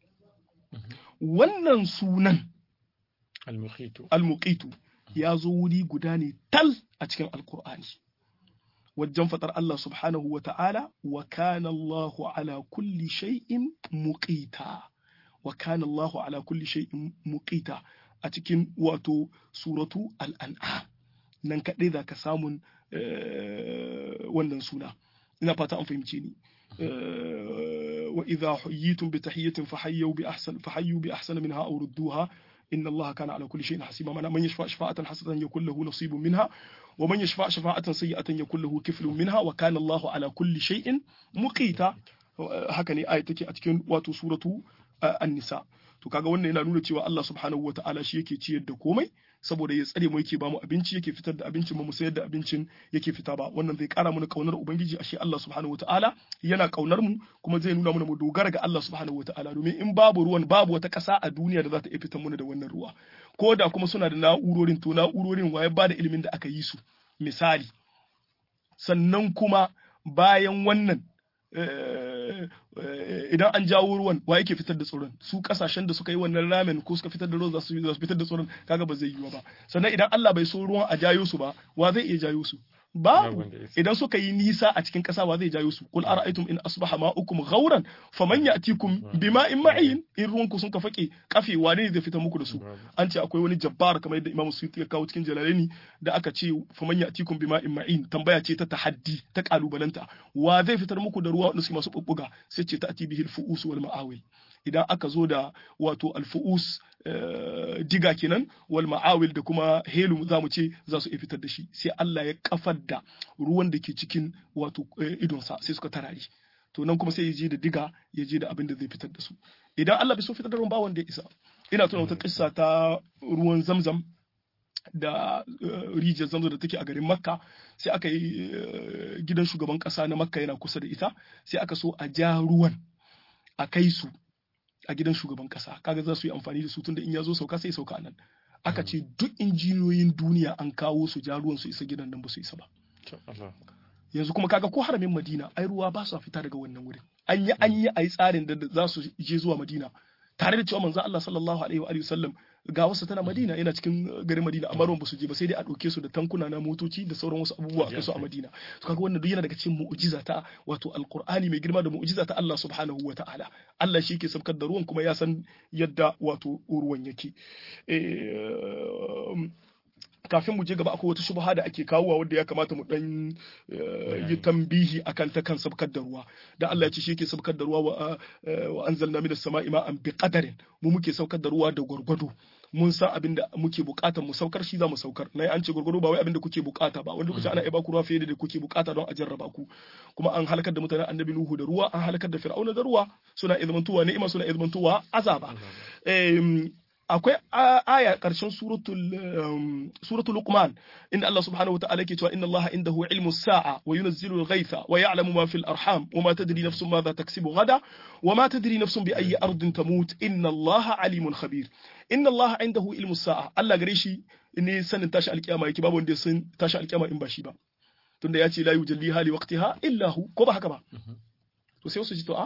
wannan sunan almuqitu ya zo wuri guda ne tal a cikin alkur'ani wajen fatar Allah subhanahu wa ta'ala wa kana Allahu ala kulli shay'in muqita wa kana Allahu ala kulli shay'in muqita a cikin wato suratu al'an'am nan kaɗai za ka samun wannan suna ina fata an fahimce ni wa idha huyyitum bi tahiyyatin fahayyu bi ahsan fahayyu bi ahsana minha aw rudduha inna Allah kana ala kulli shay'in hasiba mana man yashfa shafa'atan hasanatan yakul lahu nasibun minha wa man yashfa shafa'atan sayyi'atan yakul lahu kiflun minha wa kana Allah ala kulli shay'in muqita haka ne ayat take a cikin wato suratu an-nisa to kaga wannan yana nuna cewa Allah subhanahu wataala shi yake ciyar da komai saboda ya tsare mu yake bamu abinci yake fitar da abincin mu sayar da abincin yake fita ba wannan zai kara mana kaunar ubangiji ashe Allah subhanahu wataala yana kaunar mu kuma zai nuna mana mu dogara ga Allah subhanahu wataala domin in babu ruwan babu wata ƙasa a duniya da za ta iya fitar mana da wannan ruwa ko da kuma suna da na'urorin to na'urorin waye ba da ilimin da aka yi su misali sannan kuma bayan wannan idan an jawo ruwan wa yake fitar da tsoron su kasashen da suka yi wannan ramen ko suka fitar da ruwan za su fitar da tsoron kaga ba zai yiwu ba sannan idan Allah bai so ruwan a jayo su ba wa zai iya jayo su babu idan suka yi nisa a cikin ƙasa wa zai jayo su kul ara'aytum in asbaha ma'ukum ghauran faman ya'tikum bima'in ma'in in ruwanku sun ka fake kafe wane ne zai fitar muku da su an ce akwai wani jabbar kamar yadda Imam Suyuti ya kawo cikin Jalalaini da aka ce faman ya'tikum bima'in ma'in tambaya ce ta tahaddi ta kalubalanta wa zai fitar muku da ruwa wanda suke masu bubbuga sai ce ta'ti bihil fu'us wal ma'awil idan aka zo da wato alfu'us diga kenan wal ma'awil da kuma helu za mu ce za su iya fitar da shi sai Allah ya kafar da ruwan da ke cikin wato idonsa sai suka tarare to nan kuma sai ya je da diga ya je da abin da zai fitar da su idan Allah bai so fitar da ruwan ba wanda ya isa ina tuna wata kissa ta ruwan zamzam da rijiyar zamzam da take a garin makka sai aka yi gidan shugaban kasa na makka yana kusa da ita sai aka so a ja ruwan a kai su a gidan shugaban kasa kaga za su yi amfani da su tunda in ya zo sauka sai sauka nan aka ce duk injiniyoyin duniya an kawo su ja ruwan su isa gidan nan ba su isa ba yanzu kuma kaga ko haramin madina ai ruwa ba su fita daga wannan wurin an yi an yi a yi tsarin da za su je zuwa madina tare da cewa manzo Allah sallallahu alaihi wa sallam ga wasu tana Madina yana cikin garin Madina amma ruwan basu je ba sai dai a ɗauke su da tankuna na motoci da sauran wasu abubuwa a kai su a Madina to kaga wannan duk yana daga cikin mu'jiza ta wato alqur'ani mai girma da mu'jiza ta Allah subhanahu wa ta'ala Allah shi ke sabkar da ruwan kuma ya san yadda wato ruwan yake kafin mu je gaba akwai wata shubha da ake kawowa wanda ya kamata mu dan yi tambihi akan ta kan sabkar da ruwa da Allah ya ce shi yake sabkar da ruwa wa anzalna minas sama'i ma'an bi qadarin mu muke saukar da ruwa da gwargwado mun san abin da muke bukatar mu saukar shi za mu saukar na an ce gwargwado ba wai abin da kuke bukata ba wanda lokaci ana iya baku ruwa fiye da kuke bukata don a jarraba ku kuma an halakar da mutanen annabi nuhu da ruwa an halakar da fir'auna da ruwa suna izmantuwa ni'ima suna izmantuwa azaba akwai aya ƙarshen suratul Luqman inda Allah subhanahu wata'ala yake cewa inna Allah indahu ilmu sa'a wa yunazzilu al-ghaytha wa ya'lamu ma fil arham wa ma tadri nafsun madha taksibu gada wa ma tadri nafsun bi ayyi ardin tamut inna Allah alimun khabir inna Allah indahu ilmu sa'a Allah gare shi ne sanin tashi alkiyama yake babu wanda sun tashi alkiyama in ba shi ba tunda ya ce la yujalliha li waqtiha illa hu ko ba haka ba to sai wasu ji to a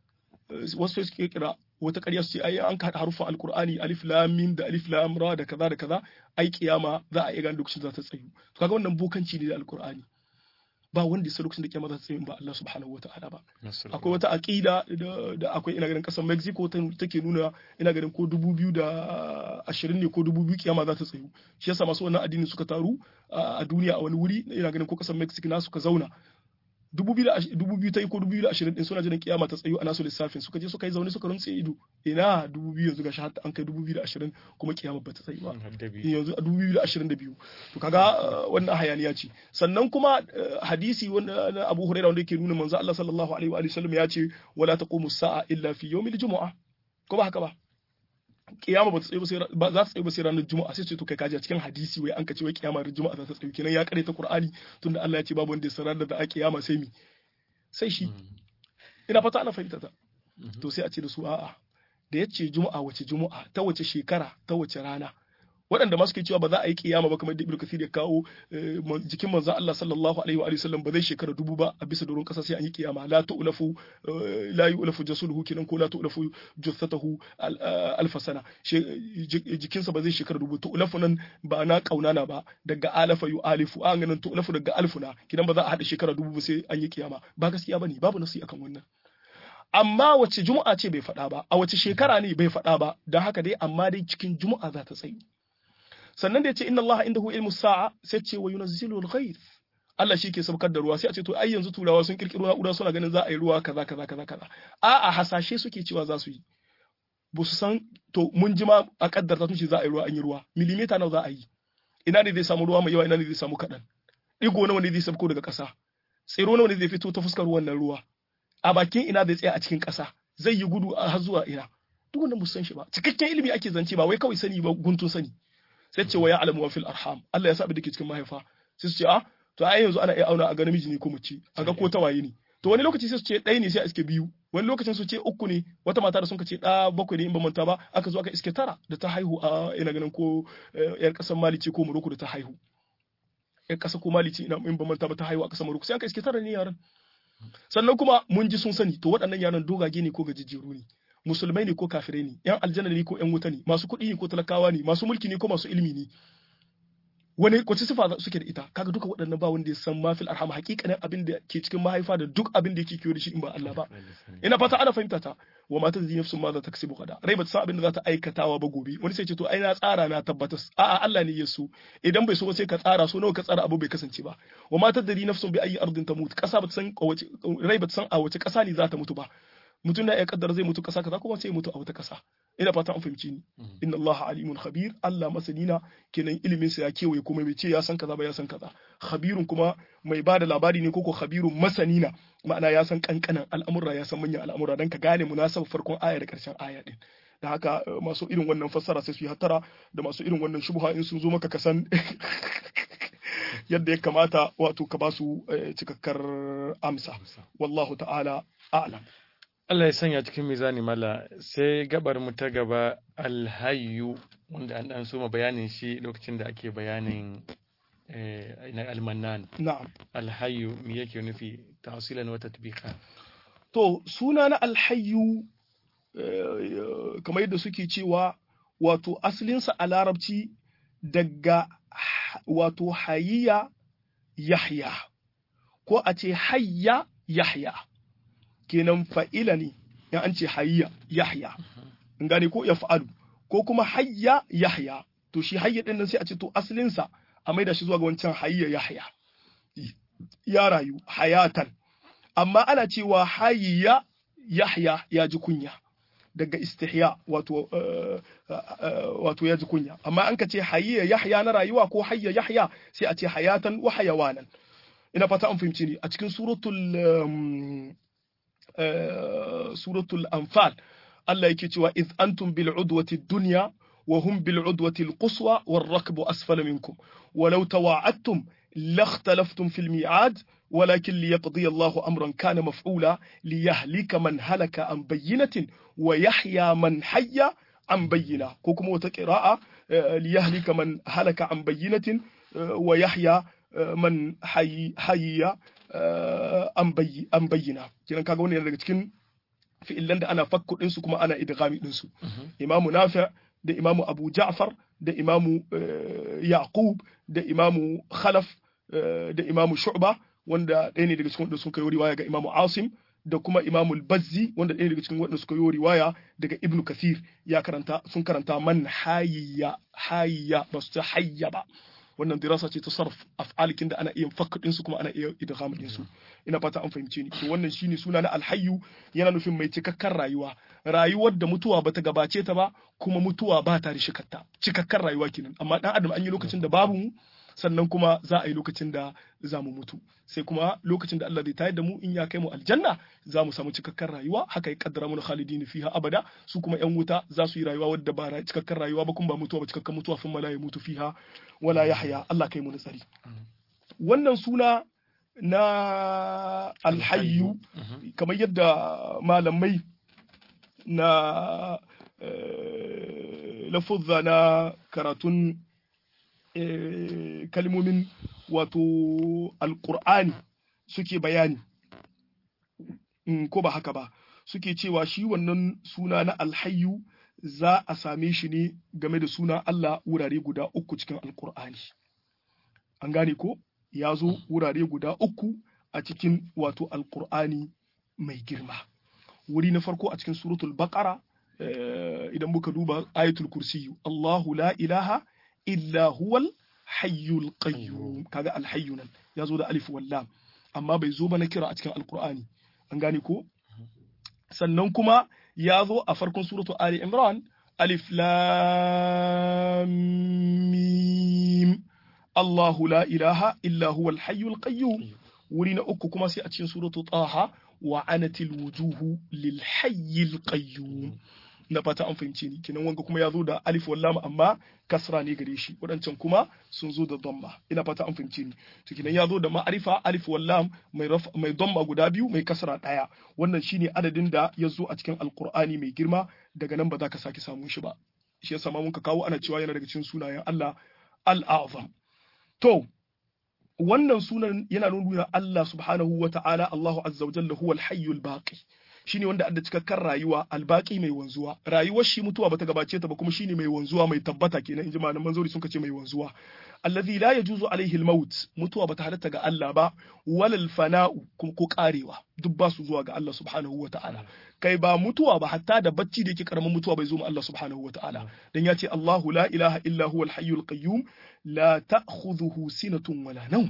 wasu suke kira wata ƙarya su ce ai an ka harufan alkur'ani alif lam mim da alif lam ra da kaza da kaza ai kiyama za a iya gane lokacin za ta tsayu to kaga wannan bokanci ne da alkur'ani ba wanda ya lokacin da kiyama za ta tsayu ba Allah subhanahu wataala ba akwai wata aqida da akwai ina ganin kasar Mexico take nuna ina ganin ko dubu biyu da ashirin ne ko dubu biyu kiyama za ta tsayu shi yasa masu wannan addini suka taru a duniya a wani wuri ina ganin ko kasar Mexico na suka zauna dubu biyu ta yi ko dubu biyu da ashirin din suna jiran kiyama ta tsayu a nasu lissafin suka je suka yi zaune suka rumtse ido ina dubu biyu yanzu gashi hatta an kai dubu biyu da ashirin kuma kiyama ba ta tsayu ba yanzu a dubu biyu da ashirin da biyu to kaga wannan hayaniya ce sannan kuma hadisi na Abu Hurairah wanda yake nuna manzo Allah sallallahu alaihi wa sallam ya ce wala taqumu sa'a illa fi yawmil jumu'a ko ba haka ba kiyama ba ta tsaye ba za ta tsaye ba sai ranar juma'a sai ce to kai kaji a cikin hadisi wai an ka ce wai kiyama ran juma'a za ta tsaye kenan ya kare ta qur'ani tunda Allah ya ce babu wanda ya sanar da a kiyama sai mi sai shi ina fata ana fahimta ta to sai a ce da su a'a da ya ce juma'a wace juma'a ta wace shekara ta wace rana waɗanda ma suke cewa ba za a yi kiyama ba kamar da Ibn Kathir ya kawo jikin manzo Allah sallallahu alaihi wa sallam ba zai shekara dubu ba a bisa doron kasa sai an yi kiyama la tu'lafu la yu'lafu jasuluhu kinan ko la tu'lafu jussatahu alfa sana jikinsa ba zai shekara dubu tu'lafu nan ba na kaunana ba daga alafa yu'alifu an ganin tu'lafu daga alfuna kinan ba za a hada shekara dubu ba sai an yi kiyama ba gaskiya bane babu nasi akan wannan amma wace juma'a ce bai faɗa ba a wace shekara ne bai faɗa ba don haka dai amma dai cikin juma'a za ta tsayi sannan da ya ce inna Allah indahu ilmu sa'a sai ce wa yunazzilu al-ghayth Allah shi ke saukar da ruwa sai a ce to ai yanzu turawa sun kirkiro na'ura suna ganin za a yi ruwa kaza kaza kaza kaza a'a hasashe suke cewa za su yi ba su san to mun ji ma a kaddarta tun ce za a yi ruwa an yi ruwa milimita nawa za a yi ina ne zai samu ruwa mai yawa ina ne zai samu kaɗan digo nawa ne zai sabko daga ƙasa tsiro nawa ne zai fito ta fuskar wannan ruwa a bakin ina zai tsaya a cikin ƙasa zai yi gudu har zuwa ina duk wannan ba san shi ba cikakken ilimi ake zance ba wai kawai sani ba guntun sani sai ce wa ya alamu wa fil arham Allah ya sa abin da ke cikin mahaifa sai su ce a to ai yanzu ana iya auna a ga namiji ne ko mace a ga ko tawaye ne to wani lokaci sai su ce ɗaya ne sai a iske biyu wani lokacin su ce uku ne wata mata da sun ce ɗa bakwai ne in ba manta ba aka zo aka iske tara da ta haihu a ina ganin ko yar ƙasar mali ce ko morocco da ta haihu yar ƙasa ko mali ce ina in ba manta ba ta haihu a ƙasar morocco sai aka iske tara ne yaran sannan kuma mun ji sun sani to waɗannan yaran dogage ne ko gajejjeru ne musulmai ne ko kafirai ne yan aljanna ne ko yan wuta ne masu kuɗi ne ko talakawa ne masu mulki ne ko masu ilimi ne wani kwace sifa suke da ita kaga duka waɗannan ba wanda ya san mafil arham hakikanin abin da ke cikin mahaifa da duk abin da yake kiyo da shi in ba Allah ba ina fata ana fahimta ta wa mata zai nafsun ma za ta kasibu kada rai ba ta san abin da za ta aikatawa ba gobe wani sai ce to ai na tsara na tabbatas a'a Allah ne ya so idan bai so ba sai ka tsara so nawa ka tsara abu bai kasance ba wa mata dari nafsun bi ayi ardin tamut kasa ba ta san rai ba ta san a wace kasa ne za ta mutu ba mutum na ya kaddara zai mutu kasa kaza kuma sai ya mutu a wata kasa ina fata an fahimci ni inna Allah alimun khabir Allah masanina kenan ilimin sa ya kewaye kuma bai ce ya san kaza ba ya san kaza khabirun kuma mai ba da labari ne koko khabirun masanina ma'ana ya san kankanan al'amura ya san manyan al'amura dan ka gane munasabar farkon aya da karshen aya din da haka masu irin wannan fassara sai su yi hattara da masu irin wannan shubha in sun zo maka ka san yadda ya kamata wato ka ba su cikakkar amsa wallahu ta'ala a'lam Allah ya sanya cikin mizani mala sai gabar mu ta gaba alhayyu wanda an dan soma bayanin shi lokacin da ake bayanin na almanan na'am alhayyu me yake nufi tawsilan wa tatbiqa to suna na alhayyu kamar yadda suke cewa wato asalinsa a larabci daga wato hayya yahya ko a ce hayya yahya kenan fa'ila ne in an ce hayya yahya in gane ko ya fa'alu ko kuma hayya yahya to shi hayya din nan sai a ce to asalinsa a maida shi zuwa ga wancan hayya yahya ya rayu hayatan amma ana cewa hayya yahya ya ji kunya daga istihya wato wato ya ji kunya amma an ka ce hayya yahya na rayuwa ko hayya yahya sai a ce hayatan wa hayawanan ina fata an fahimci ni a cikin suratul suratul anfal Allah yake cewa iz antum bil udwati dunya wa hum bil udwati al quswa war rakbu asfala minkum walau tawa'adtum لاختلفتم في الميعاد ولكن ليقضي الله أمرا كان مفعولا ليهلك من هلك عن بينة ويحيى من حي عن بينة كوكم وتقراء ليهلك من هلك عن بينة ويحيى من حي حي an bayyana kenan kaga wannan daga cikin fi'illan da ana fakku ɗinsu kuma ana idghami ɗinsu imamu nafi da imamu abu ja'far da imamu yaqub da imamu khalaf da imamu shu'ba wanda ɗaya ne daga cikin wanda sun kai riwaya ga imamu asim da kuma imamu bazzi wanda ɗaya daga cikin wanda suka yi riwaya daga ibnu kathir ya karanta sun karanta man hayya hayya ba su ta hayya ba wannan dirasa ce ta sarf af'alikin da ana iya fakka su kuma ana iya idgham din su ina fata an fahimce ni to wannan shine suna na alhayyu yana nufin mai cikakken rayuwa rayuwar da mutuwa bata gabace ta ba kuma mutuwa ba ta rishikarta cikakken rayuwa kenan amma dan adam an yi lokacin da babu mu sannan kuma za a yi lokacin da za mu mutu sai kuma lokacin da Allah zai tayar da mu in ya kai mu aljanna za mu samu cikakken rayuwa haka ya kaddara mu khalidin fiha abada su kuma yan wuta za su yi rayuwa wadda ba cikakken rayuwa ba kuma ba mutuwa ba cikakken mutuwa sun mala ya mutu fiha wala yahya Allah kai mu nasari wannan suna na alhayyu kamar yadda malamai na lafuzza na karatun kalmomin wato alƙur'ani suke bayani ko ba haka ba suke cewa shi wannan suna na alhayyu za a same shi ne game da suna Allah wurare guda uku cikin alƙur'ani an gane ko ya zo wurare guda uku a cikin wato alƙur'ani mai girma wuri na farko a cikin suratul baqara idan muka duba ayatul kursiyu Allahu la ilaha illa huwal hayyul qayyum kaga alhayyu nan ya zo da alif walla amma bai zo ba na kira a cikin alqur'ani an gane ko sannan kuma ya zo a farkon suratu ali imran alif lam mim Allahu la ilaha illa huwal hayyul qayyum wuri na uku kuma sai a cikin suratu taha wa anatil wujuhu lil hayyil qayyum na fata an fahimce ni kenan wanga kuma ya zo da alif wal lam amma kasra ne gare shi wadancan kuma sun zo da dhamma ina fata an fahimce ni to kenan ya zo da ma'arifa alif wal lam mai mai dhamma guda biyu mai kasra daya wannan shine adadin da ya zo a cikin alqur'ani mai girma daga nan ba za ka sake samun shi ba shi yasa ma mun ka kawo ana cewa yana daga cikin sunayen Allah al-azam to wannan sunan yana nuna Allah subhanahu wa ta'ala Allahu azza wa jalla huwa al-hayyul baqi shine wanda adda cikakken rayuwa albaki mai wanzuwa rayuwar shi mutuwa bata gabace ta ba kuma shine mai wanzuwa mai tabbata kenan inji malaman zauri sun ce mai wanzuwa allazi la yajuzu alaihi almaut mutuwa bata halatta ga Allah ba walal fana'u kuma ko karewa duk ba su zuwa ga Allah subhanahu wa ta'ala kai ba mutuwa ba hatta da bacci da yake karamin mutuwa bai zo ma Allah subhanahu wa ta'ala dan ya ce Allahu la ilaha illa huwal hayyul qayyum la ta'khudhuhu sinatun wala nawm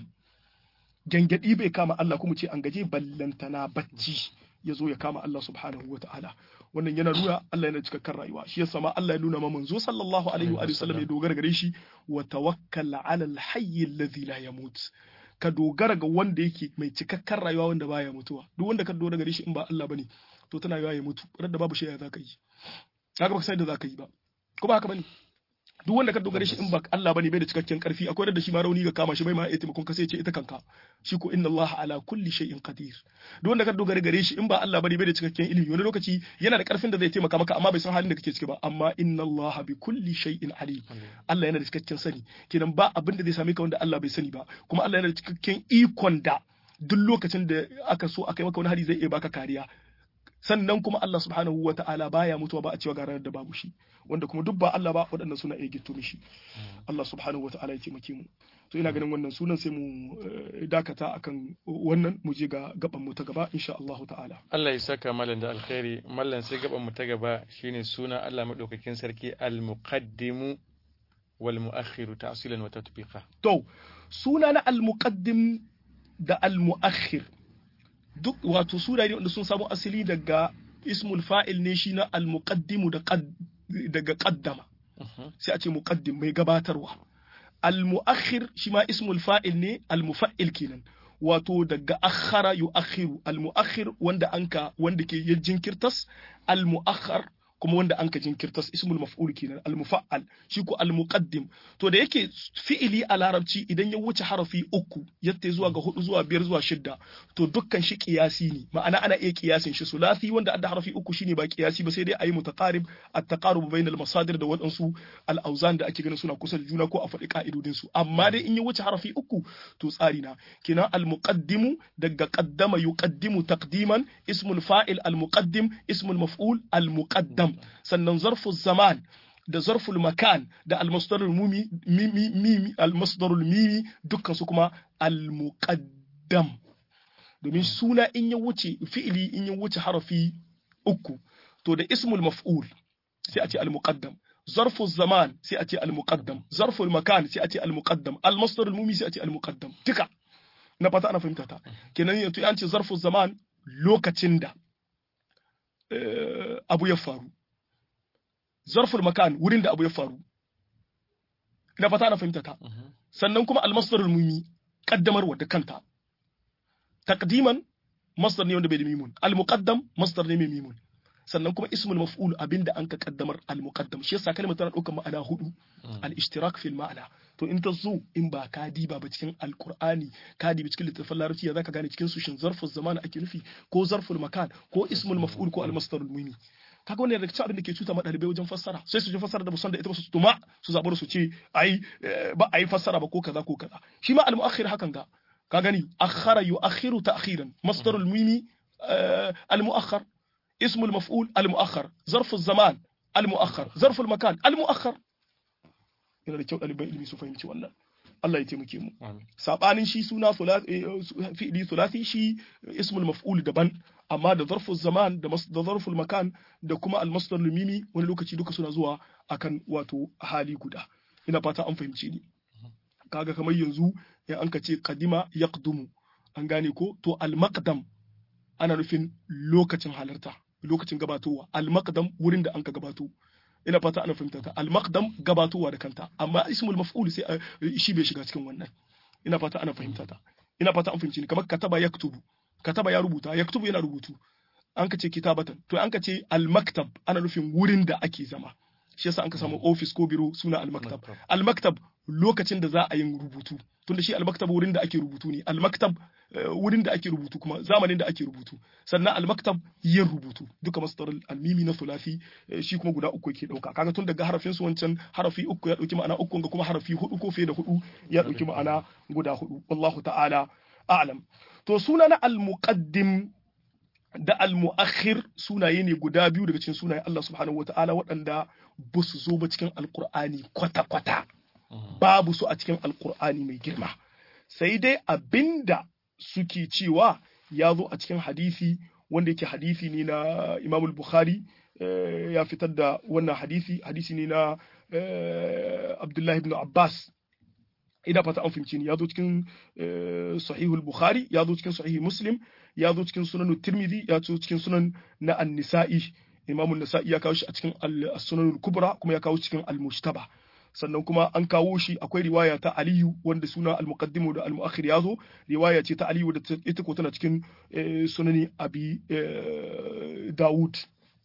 gangadi bai kama Allah kuma ce an gaje ballantana bacci ya zo ya kama Allah subhanahu wa ta'ala wannan yana nuna Allah yana cikakken rayuwa shi yasa ma Allah ya nuna ma manzo sallallahu alaihi wa sallam ya dogara gare shi wa tawakkal ala al-hayy alladhi la yamut ka dogara ga wanda yake mai cikakken rayuwa wanda baya mutuwa duk wanda ka dogara gare shi in ba Allah bane to tana yawa ya mutu da babu shi ya zaka yi kaga baka san da zaka yi ba ko ba haka bane duk wanda ka dogare shi in ba Allah bane bai da cikakken karfi akwai da shi ma rauni ga kama shi bai ma iya taimakon ka sai ce ita kanka shi ko inna Allah ala kulli shay'in qadir duk wanda ka dogare gare shi in ba Allah bane bai da cikakken ilimi wani lokaci yana da karfin da zai taimaka maka amma bai san halin da kake ciki ba amma inna Allah bi kulli shay'in alim Allah yana da cikakken sani kenan ba abin da zai same ka wanda Allah bai sani ba kuma Allah yana da cikakken ikon da duk lokacin da aka so aka yi maka wani hari zai iya baka kariya sannan kuma Allah subhanahu wa ta'ala baya mutuwa ba a cewa ga ranar da babu shi wanda kuma duk ba Allah ba waɗannan suna iya gitto mishi Allah subhanahu wa ta'ala ya taimake mu to ina ganin wannan sunan sai mu dakata akan wannan mu je ga gaban mu ta gaba insha Allah ta'ala Allah ya saka mallan da alkhairi mallan sai gaban mu ta gaba shine suna Allah madaukakin sarki al-muqaddimu wal mu'akhkhiru ta'silan wa tatbiqa to suna na al-muqaddim da al-mu'akhkhir duk wato sura ne wanda sun samu asali daga ismul fa'il ne shi na al-muqaddimu da daga qaddama sai a ce muqaddim mai gabatarwa al-mu'akhir shi ma ismul fa'il ne al-mufa'il kenan wato daga akhara yu'akhiru al-mu'akhir wanda anka wanda ke yin jinkirtas al-mu'akhar kuma wanda anka jinkirtas ismul maf'ul kenan al-mufa'al shi ko al-muqaddim to da yake fi'ili a larabci idan ya wuce harafi uku yatta zuwa ga hudu zuwa biyar zuwa shidda to dukkan shi qiyasi ne ma'ana ana iya qiyasin shi sulasi wanda adda harafi uku shine ba qiyasi ba sai dai ayi mutaqarib at-taqarub bayna al-masadir da wadansu al-awzan da ake ganin suna kusa da juna ko a faɗi ka'idodin su amma dai in ya wuce harafi uku to tsari na kenan al-muqaddimu daga qaddama yuqaddimu taqdiman ismul fa'il al-muqaddim ismul maf'ul al-muqaddam sannan zarfu zaman da zarful makan da almasdarul mimi mimi almasdarul mimi dukkan su kuma almuqaddam domin suna in ya wuce fi'ili in ya wuce harafi uku to da ismul maf'ul sai a ce almuqaddam zarful zaman sai a ce almuqaddam zarful makan sai a ce almuqaddam almasdarul mimi sai a ce almuqaddam duka na fata ana fahimta ta kenan yanzu an ce zarful zaman lokacin da abu ya faru zarful makan wurin da abu ya faru ina fata na fahimta ta sannan kuma almasdarul mumi kaddamarwa da kanta taqdiman masdar ne wanda bai da mimun almuqaddam masdar ne mai mimun sannan kuma ismul maf'ul abinda an ka kaddamar almuqaddam shi yasa kalmar tana daukar ma'ana hudu al-ishtirak fil ma'ana to in ta zo in ba ka diba ba cikin alqur'ani ka dibi cikin littafin larabci ya zaka gane cikin su shin zarful zaman ake nufi ko zarful makan ko ismul maf'ul ko almasdarul mumi kaga wannan daga cikin abin da ke cuta ma ɗalibai wajen fassara sai su ji fassara da musan da ita ba su tuma su zaɓi su ce ai ba a yi fassara ba ko kaza ko kaza shi ma al-mu'akhir hakan ga ka gani akhara yu'akhiru ta'khiran masdarul mimi al-mu'akhar ismul maf'ul al-mu'akhar zarful zaman al-mu'akhar zarful makan al-mu'akhar yana da kyau ɗaliban ilimi su fahimci wannan Allah ya taimake mu sabanin shi suna fi'li thulathi shi ismul maf'ul daban amma da zarful zaman da da zarful makan da kuma al-masdar mimi wani lokaci duka suna zuwa akan wato hali guda ina fata an fahimce ni kaga kamar yanzu in an ka ce qadima yaqdumu an gane ko to al-maqdam ana nufin lokacin halarta lokacin gabatowa al-maqdam wurin da an ka gabato ina fata ana fahimta ta al-maqdam gabatowa da kanta amma ismul maf'ul sai shi bai shiga cikin wannan ina fata ana fahimta ta ina fata an fahimci ni kamar kataba yaktubu kataba ya rubuta yaktubu yana rubutu an ka ce kitabatan to an ka ce al-maktab ana nufin wurin da ake zama shi yasa an ka samu office ko biro suna al-maktab al-maktab lokacin da za a yin rubutu tunda shi al-maktab wurin da ake rubutu ne al-maktab wurin da ake rubutu kuma zamanin da ake rubutu sannan al-maktab yin rubutu duka masdar al-mimi na thulathi shi kuma guda uku yake dauka kaga tun daga harafin su wancan harafi uku ya dauki ma'ana uku ga kuma harafi hudu ko fiye da hudu ya dauki ma'ana guda hudu wallahu ta'ala a'lam to suna na al-muqaddim da al-mu'akhir sunaye ne guda biyu daga cikin sunayen Allah subhanahu wata'ala waɗanda ba su zo ba cikin alkur'ani kwata-kwata babu su a cikin alkur'ani mai girma sai dai abinda suke cewa ya zo a cikin hadisi wanda yake hadisi ne na imamul bukhari ya fitar da wannan hadisi hadisi ne na abdullahi ibn abbas ina fata an fahimci ni ya zo cikin sahihul bukhari ya zo cikin sahih muslim ya zo cikin sunan tirmidhi ya zo cikin sunan na an-nisa'i imam an-nisa'i ya kawo shi a cikin as-sunan kubra kuma ya kawo cikin al-mujtaba sannan kuma an kawo shi akwai riwaya ta aliyu wanda suna al-muqaddimu da al-mu'akhir ya zo riwaya ce ta aliyu da ita ko tana cikin sunani abi dawud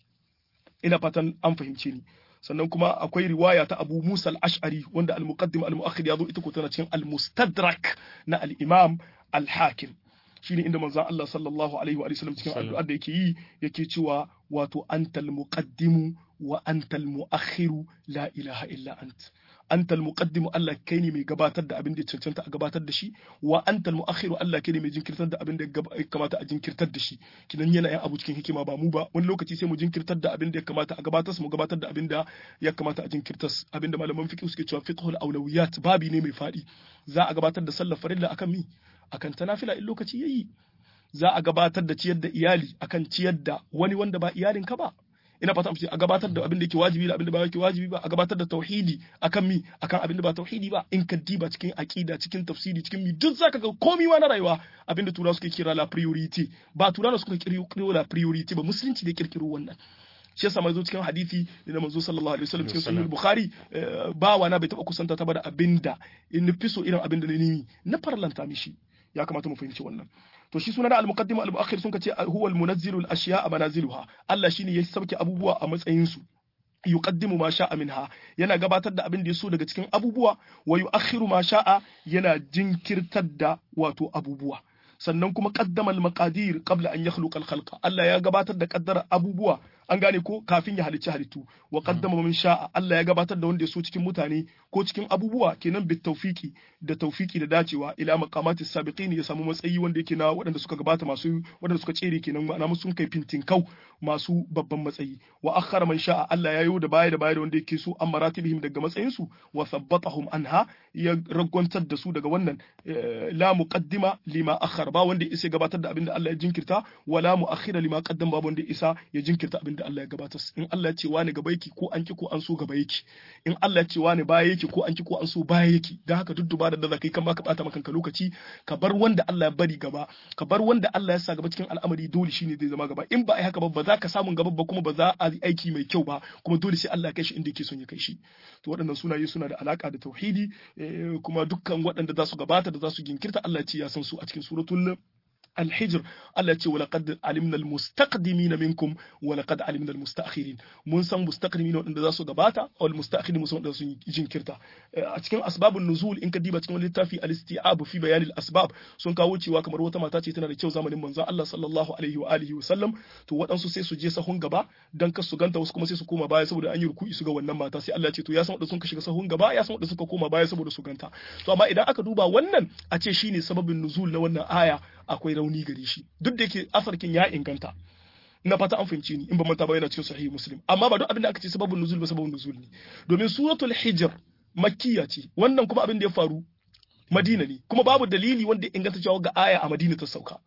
ina fatan an fahimce ni sannan kuma akwai riwaya ta Abu Musa al-Ash'ari wanda al-muqaddim al-mu'akhir ya zo ita ko tana cikin al-mustadrak na al-Imam al-Hakim shine inda manzon Allah sallallahu alaihi wa sallam cikin addu'ar da yake yi yake cewa wato antal muqaddimu wa antal mu'akhiru la ilaha illa ant antal muqaddimu Allah kai ne mai gabatar da abin da ya cancanta a gabatar da shi wa antal mu'akhiru Allah kai ne mai jinkirtar da abin da ya kamata a jinkirtar da shi kinan yana yin abu cikin hikima ba mu ba wani lokaci sai mu jinkirtar da abin da ya kamata a gabatar mu gabatar da abin da ya kamata a jinkirtar abin da malaman fiqh suke cewa fiqhul awlawiyat babi ne mai fadi za a gabatar da sallar farilla akan mi akan tanafila in lokaci yayi za a gabatar da ciyar da iyali akan ciyar da wani wanda ba iyalinka ba ina fata a gabatar da abin da yake wajibi da abin da ba yake wajibi ba a gabatar da tauhidi akan mi akan abin da ba tauhidi ba in ka diba cikin aqida cikin tafsiri cikin mi duk zaka ga komai ma na rayuwa abin da turawa suke kira la priority ba turawa suka kirkiro la priority ba musulunci da kirkiro wannan shi yasa mai zo cikin hadisi da manzo sallallahu alaihi wasallam cikin sahih bukhari bawa na bai taba kusanta ta ba da abinda in fi so irin abinda ne na farlanta mishi ya kamata mu fahimci wannan to shi suna da al-muqaddim al-mu'akhir sun kace huwa al-munazzilu al-ashya'a manaziluha Allah shine ya sauke abubuwa a matsayin su yuqaddimu ma sha'a minha yana gabatar da abin da ya so daga cikin abubuwa wa yu'akhiru ma sha'a yana jinkirtar da wato abubuwa sannan kuma qaddama al-maqadir qabla an yakhluqa al-khalqa Allah ya gabatar da kaddara abubuwa an gane ko kafin ya halicci halittu wa qaddama man sha'a Allah ya gabatar da wanda ya so cikin mutane ko cikin abubuwa kenan bit tawfiki da tawfiki da dacewa ila maqamati sabiqin ya samu matsayi wanda yake na waɗanda suka gabata masu waɗanda suka tsere kenan ma'ana musu sun kai fintin kau masu babban matsayi wa akhara man sha'a Allah ya yi da baya da baya da wanda yake so an maratibihim daga matsayin su wa thabbatahum anha ya ragwantar da su daga wannan la muqaddima lima akhar ba wanda isa gabatar da abin da Allah ya jinkirta wala muakhira lima qaddama ba wanda isa ya jinkirta abin da Allah ya gabatar in Allah ya ce wani gaba yake ko an ki ko an so gaba yake in Allah ya ce wani baya yake ko an ki ko an so baya yake dan haka duk dubara da zakai kan baka bata maka lokaci ka bar wanda Allah ya bari gaba ka bar wanda Allah ya sa gaba cikin al'amari dole shine zai zama gaba in ba ai haka ba ba za ka samu gaba ba kuma ba za a yi aiki mai kyau ba kuma dole sai Allah ya kai shi inda yake son ya kai shi to waɗannan sunaye suna da alaka da tauhidi kuma dukkan waɗanda za su gabata da za su ginkirta Allah ya ce ya san su a cikin suratul الحجر التي ولقد علمنا المستقدمين منكم ولقد علمنا المستأخرين mun san mustaqdimin wanda za su gabata wal mustaakhirin musan wanda sun jinkirta a cikin asbabun nuzul in ka diba cikin littafi al-isti'ab fi bayan al-asbab sun kawo cewa kamar wata mata ce tana da kyau zamanin manzon Allah sallallahu alaihi wa alihi wa sallam to waɗansu sai su je sahun gaba dan kar su ganta wasu kuma sai su koma baya saboda an yi ruku'i su ga wannan mata sai Allah ya ce to ya san wanda sun ka shiga sahun gaba ya san wanda suka koma baya saboda su ganta to amma idan aka duba wannan a ce shine sababin nuzul na wannan aya akwai rauni gare shi duk da yake asarkin ya inganta na fata an fahimci ni in ba manta ba yana cikin sahihi muslim amma ba duk abin da aka ce sababun nuzul ba sababun nuzul ne domin suratul hijr makkiya ce wannan kuma abin da ya faru madina ne kuma babu dalili wanda ya inganta cewa ga aya a madina ta sauka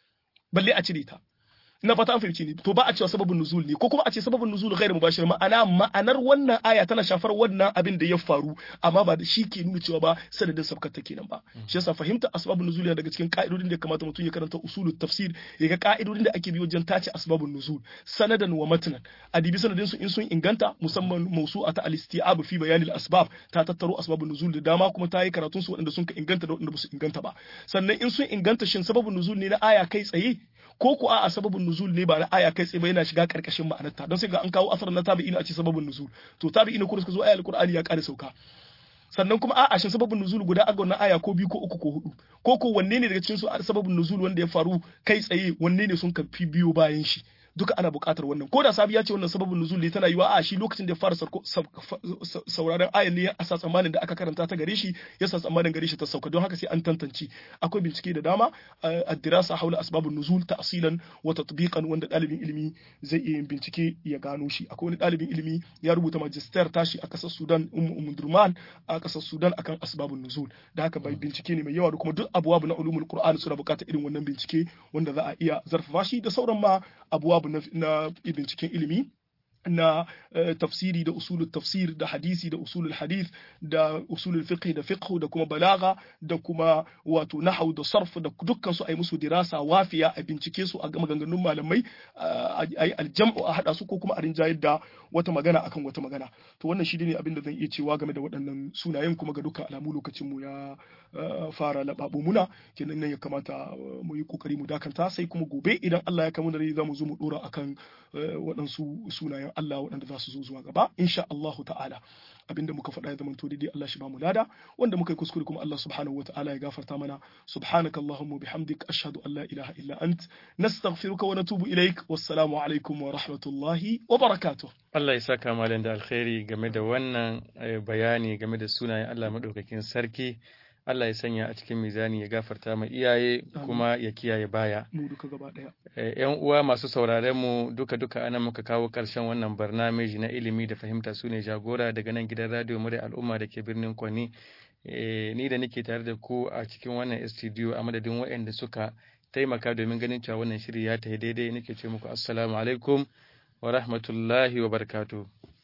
balle a cire ta ina fata an fahimci ni to ba a cewa sababin nuzul ne ko kuma a ce sababin nuzul ghairu mubashir ma'ana ma'anar wannan aya tana shafar wannan abin da ya faru amma ba da shi ke nuna cewa ba sanadin sabkar ta kenan ba shi yasa fahimta asbabun nuzul yana daga cikin ka'idodin da ya kamata mutum ya karanta usulut tafsir ya ga ka'idodin da ake bi wajen tace asbabun nuzul sanadan wa matnan adibi sanadin su in sun inganta musamman mawsu'a ta al-isti'ab fi bayan al-asbab ta tattaro asbabun nuzul da dama kuma ta yi karatun su waɗanda sun ka inganta da waɗanda ba su inganta ba sannan in sun inganta shin sababun nuzul ne na aya kai tsaye ko ko a sababin nuzul ne ba na aya kai tsaye ba yana shiga karkashin ma'anarta don sai ga an kawo asar na tabi'ina a ce sababin nuzul to tabi'ina kuma suka zo ayar alqur'ani ya kare sauka sannan kuma a'a shin sababin nuzul guda aga wannan aya ko biyu ko uku ko hudu ko ko wanne ne daga cikin su sababin nuzul wanda ya faru kai tsaye wanne ne sun kafi biyo bayan shi duka ana buƙatar wannan ko da sabi ya ce wannan sababin nuzul ne tana yiwa a shi lokacin da ya fara sauraron ayan ne a sa tsammanin da aka karanta ta gare shi ya sa tsammanin gare shi ta sauka don haka sai an tantance akwai bincike da dama addirasa haula asbabun nuzul ta'silan wa tatbiqan wanda dalibin ilimi zai iya yin bincike ya gano shi akwai wani dalibin ilimi ya rubuta magister tashi a kasar Sudan Ummu Durman a kasar Sudan akan asbabun nuzul da haka bai bincike ne mai yawa da kuma duk abuwa na ulumul Qur'an suna buƙatar irin wannan bincike wanda za a iya zarfafa shi da sauran ma abuwa na binciken ilimi na tafsiri da usulul tafsir da hadisi da usulul hadith da usulul fiqh da fiqh da kuma balaga da kuma wato nahwu da sarf da dukkan su ai musu dirasa wafiya a bincike su a ga maganganun malamai ai aljam'u a hada su ko kuma a rinjayar da wata magana akan wata magana to wannan shi ne abin da zan iya cewa game da waɗannan sunayen kuma ga dukkan alamu lokacin mu ya fara lababo muna kenan nan ya kamata mu yi kokari mu dakanta sai kuma gobe idan Allah ya kamu da rai zamu zo mu dora akan waɗansu sunayen Allah waɗanda za su zo zuwa gaba insha Allah ta'ala abinda muka faɗa ya zama to daidai Allah shi ba mu lada wanda muka yi kuskure kuma Allah subhanahu wa ta'ala ya gafarta mana subhanaka allahumma bihamdik ashhadu an la ilaha illa ant nastaghfiruka wa natubu ilaik wassalamu alaikum wa rahmatullahi wa barakatuh Allah ya saka malam da alkhairi game da wannan bayani game da sunayen Allah madaukakin sarki Allah ya sanya a cikin mizani ya gafarta ma iyaye kuma ya kiyaye baya. Mu duka gaba ɗaya. ‘Yan uwa masu sauraren mu duka duka ana muka kawo ƙarshen wannan barnameji na ilimi da fahimta su ne jagora daga nan gidan radio murya al'umma da ke birnin Kwani. Ni da nake tare da ku a cikin wannan studio a madadin waɗanda suka taimaka domin ganin cewa wannan shiri ya tafi daidai nake ce muku assalamu alaikum wa rahmatullahi wa barakatuh.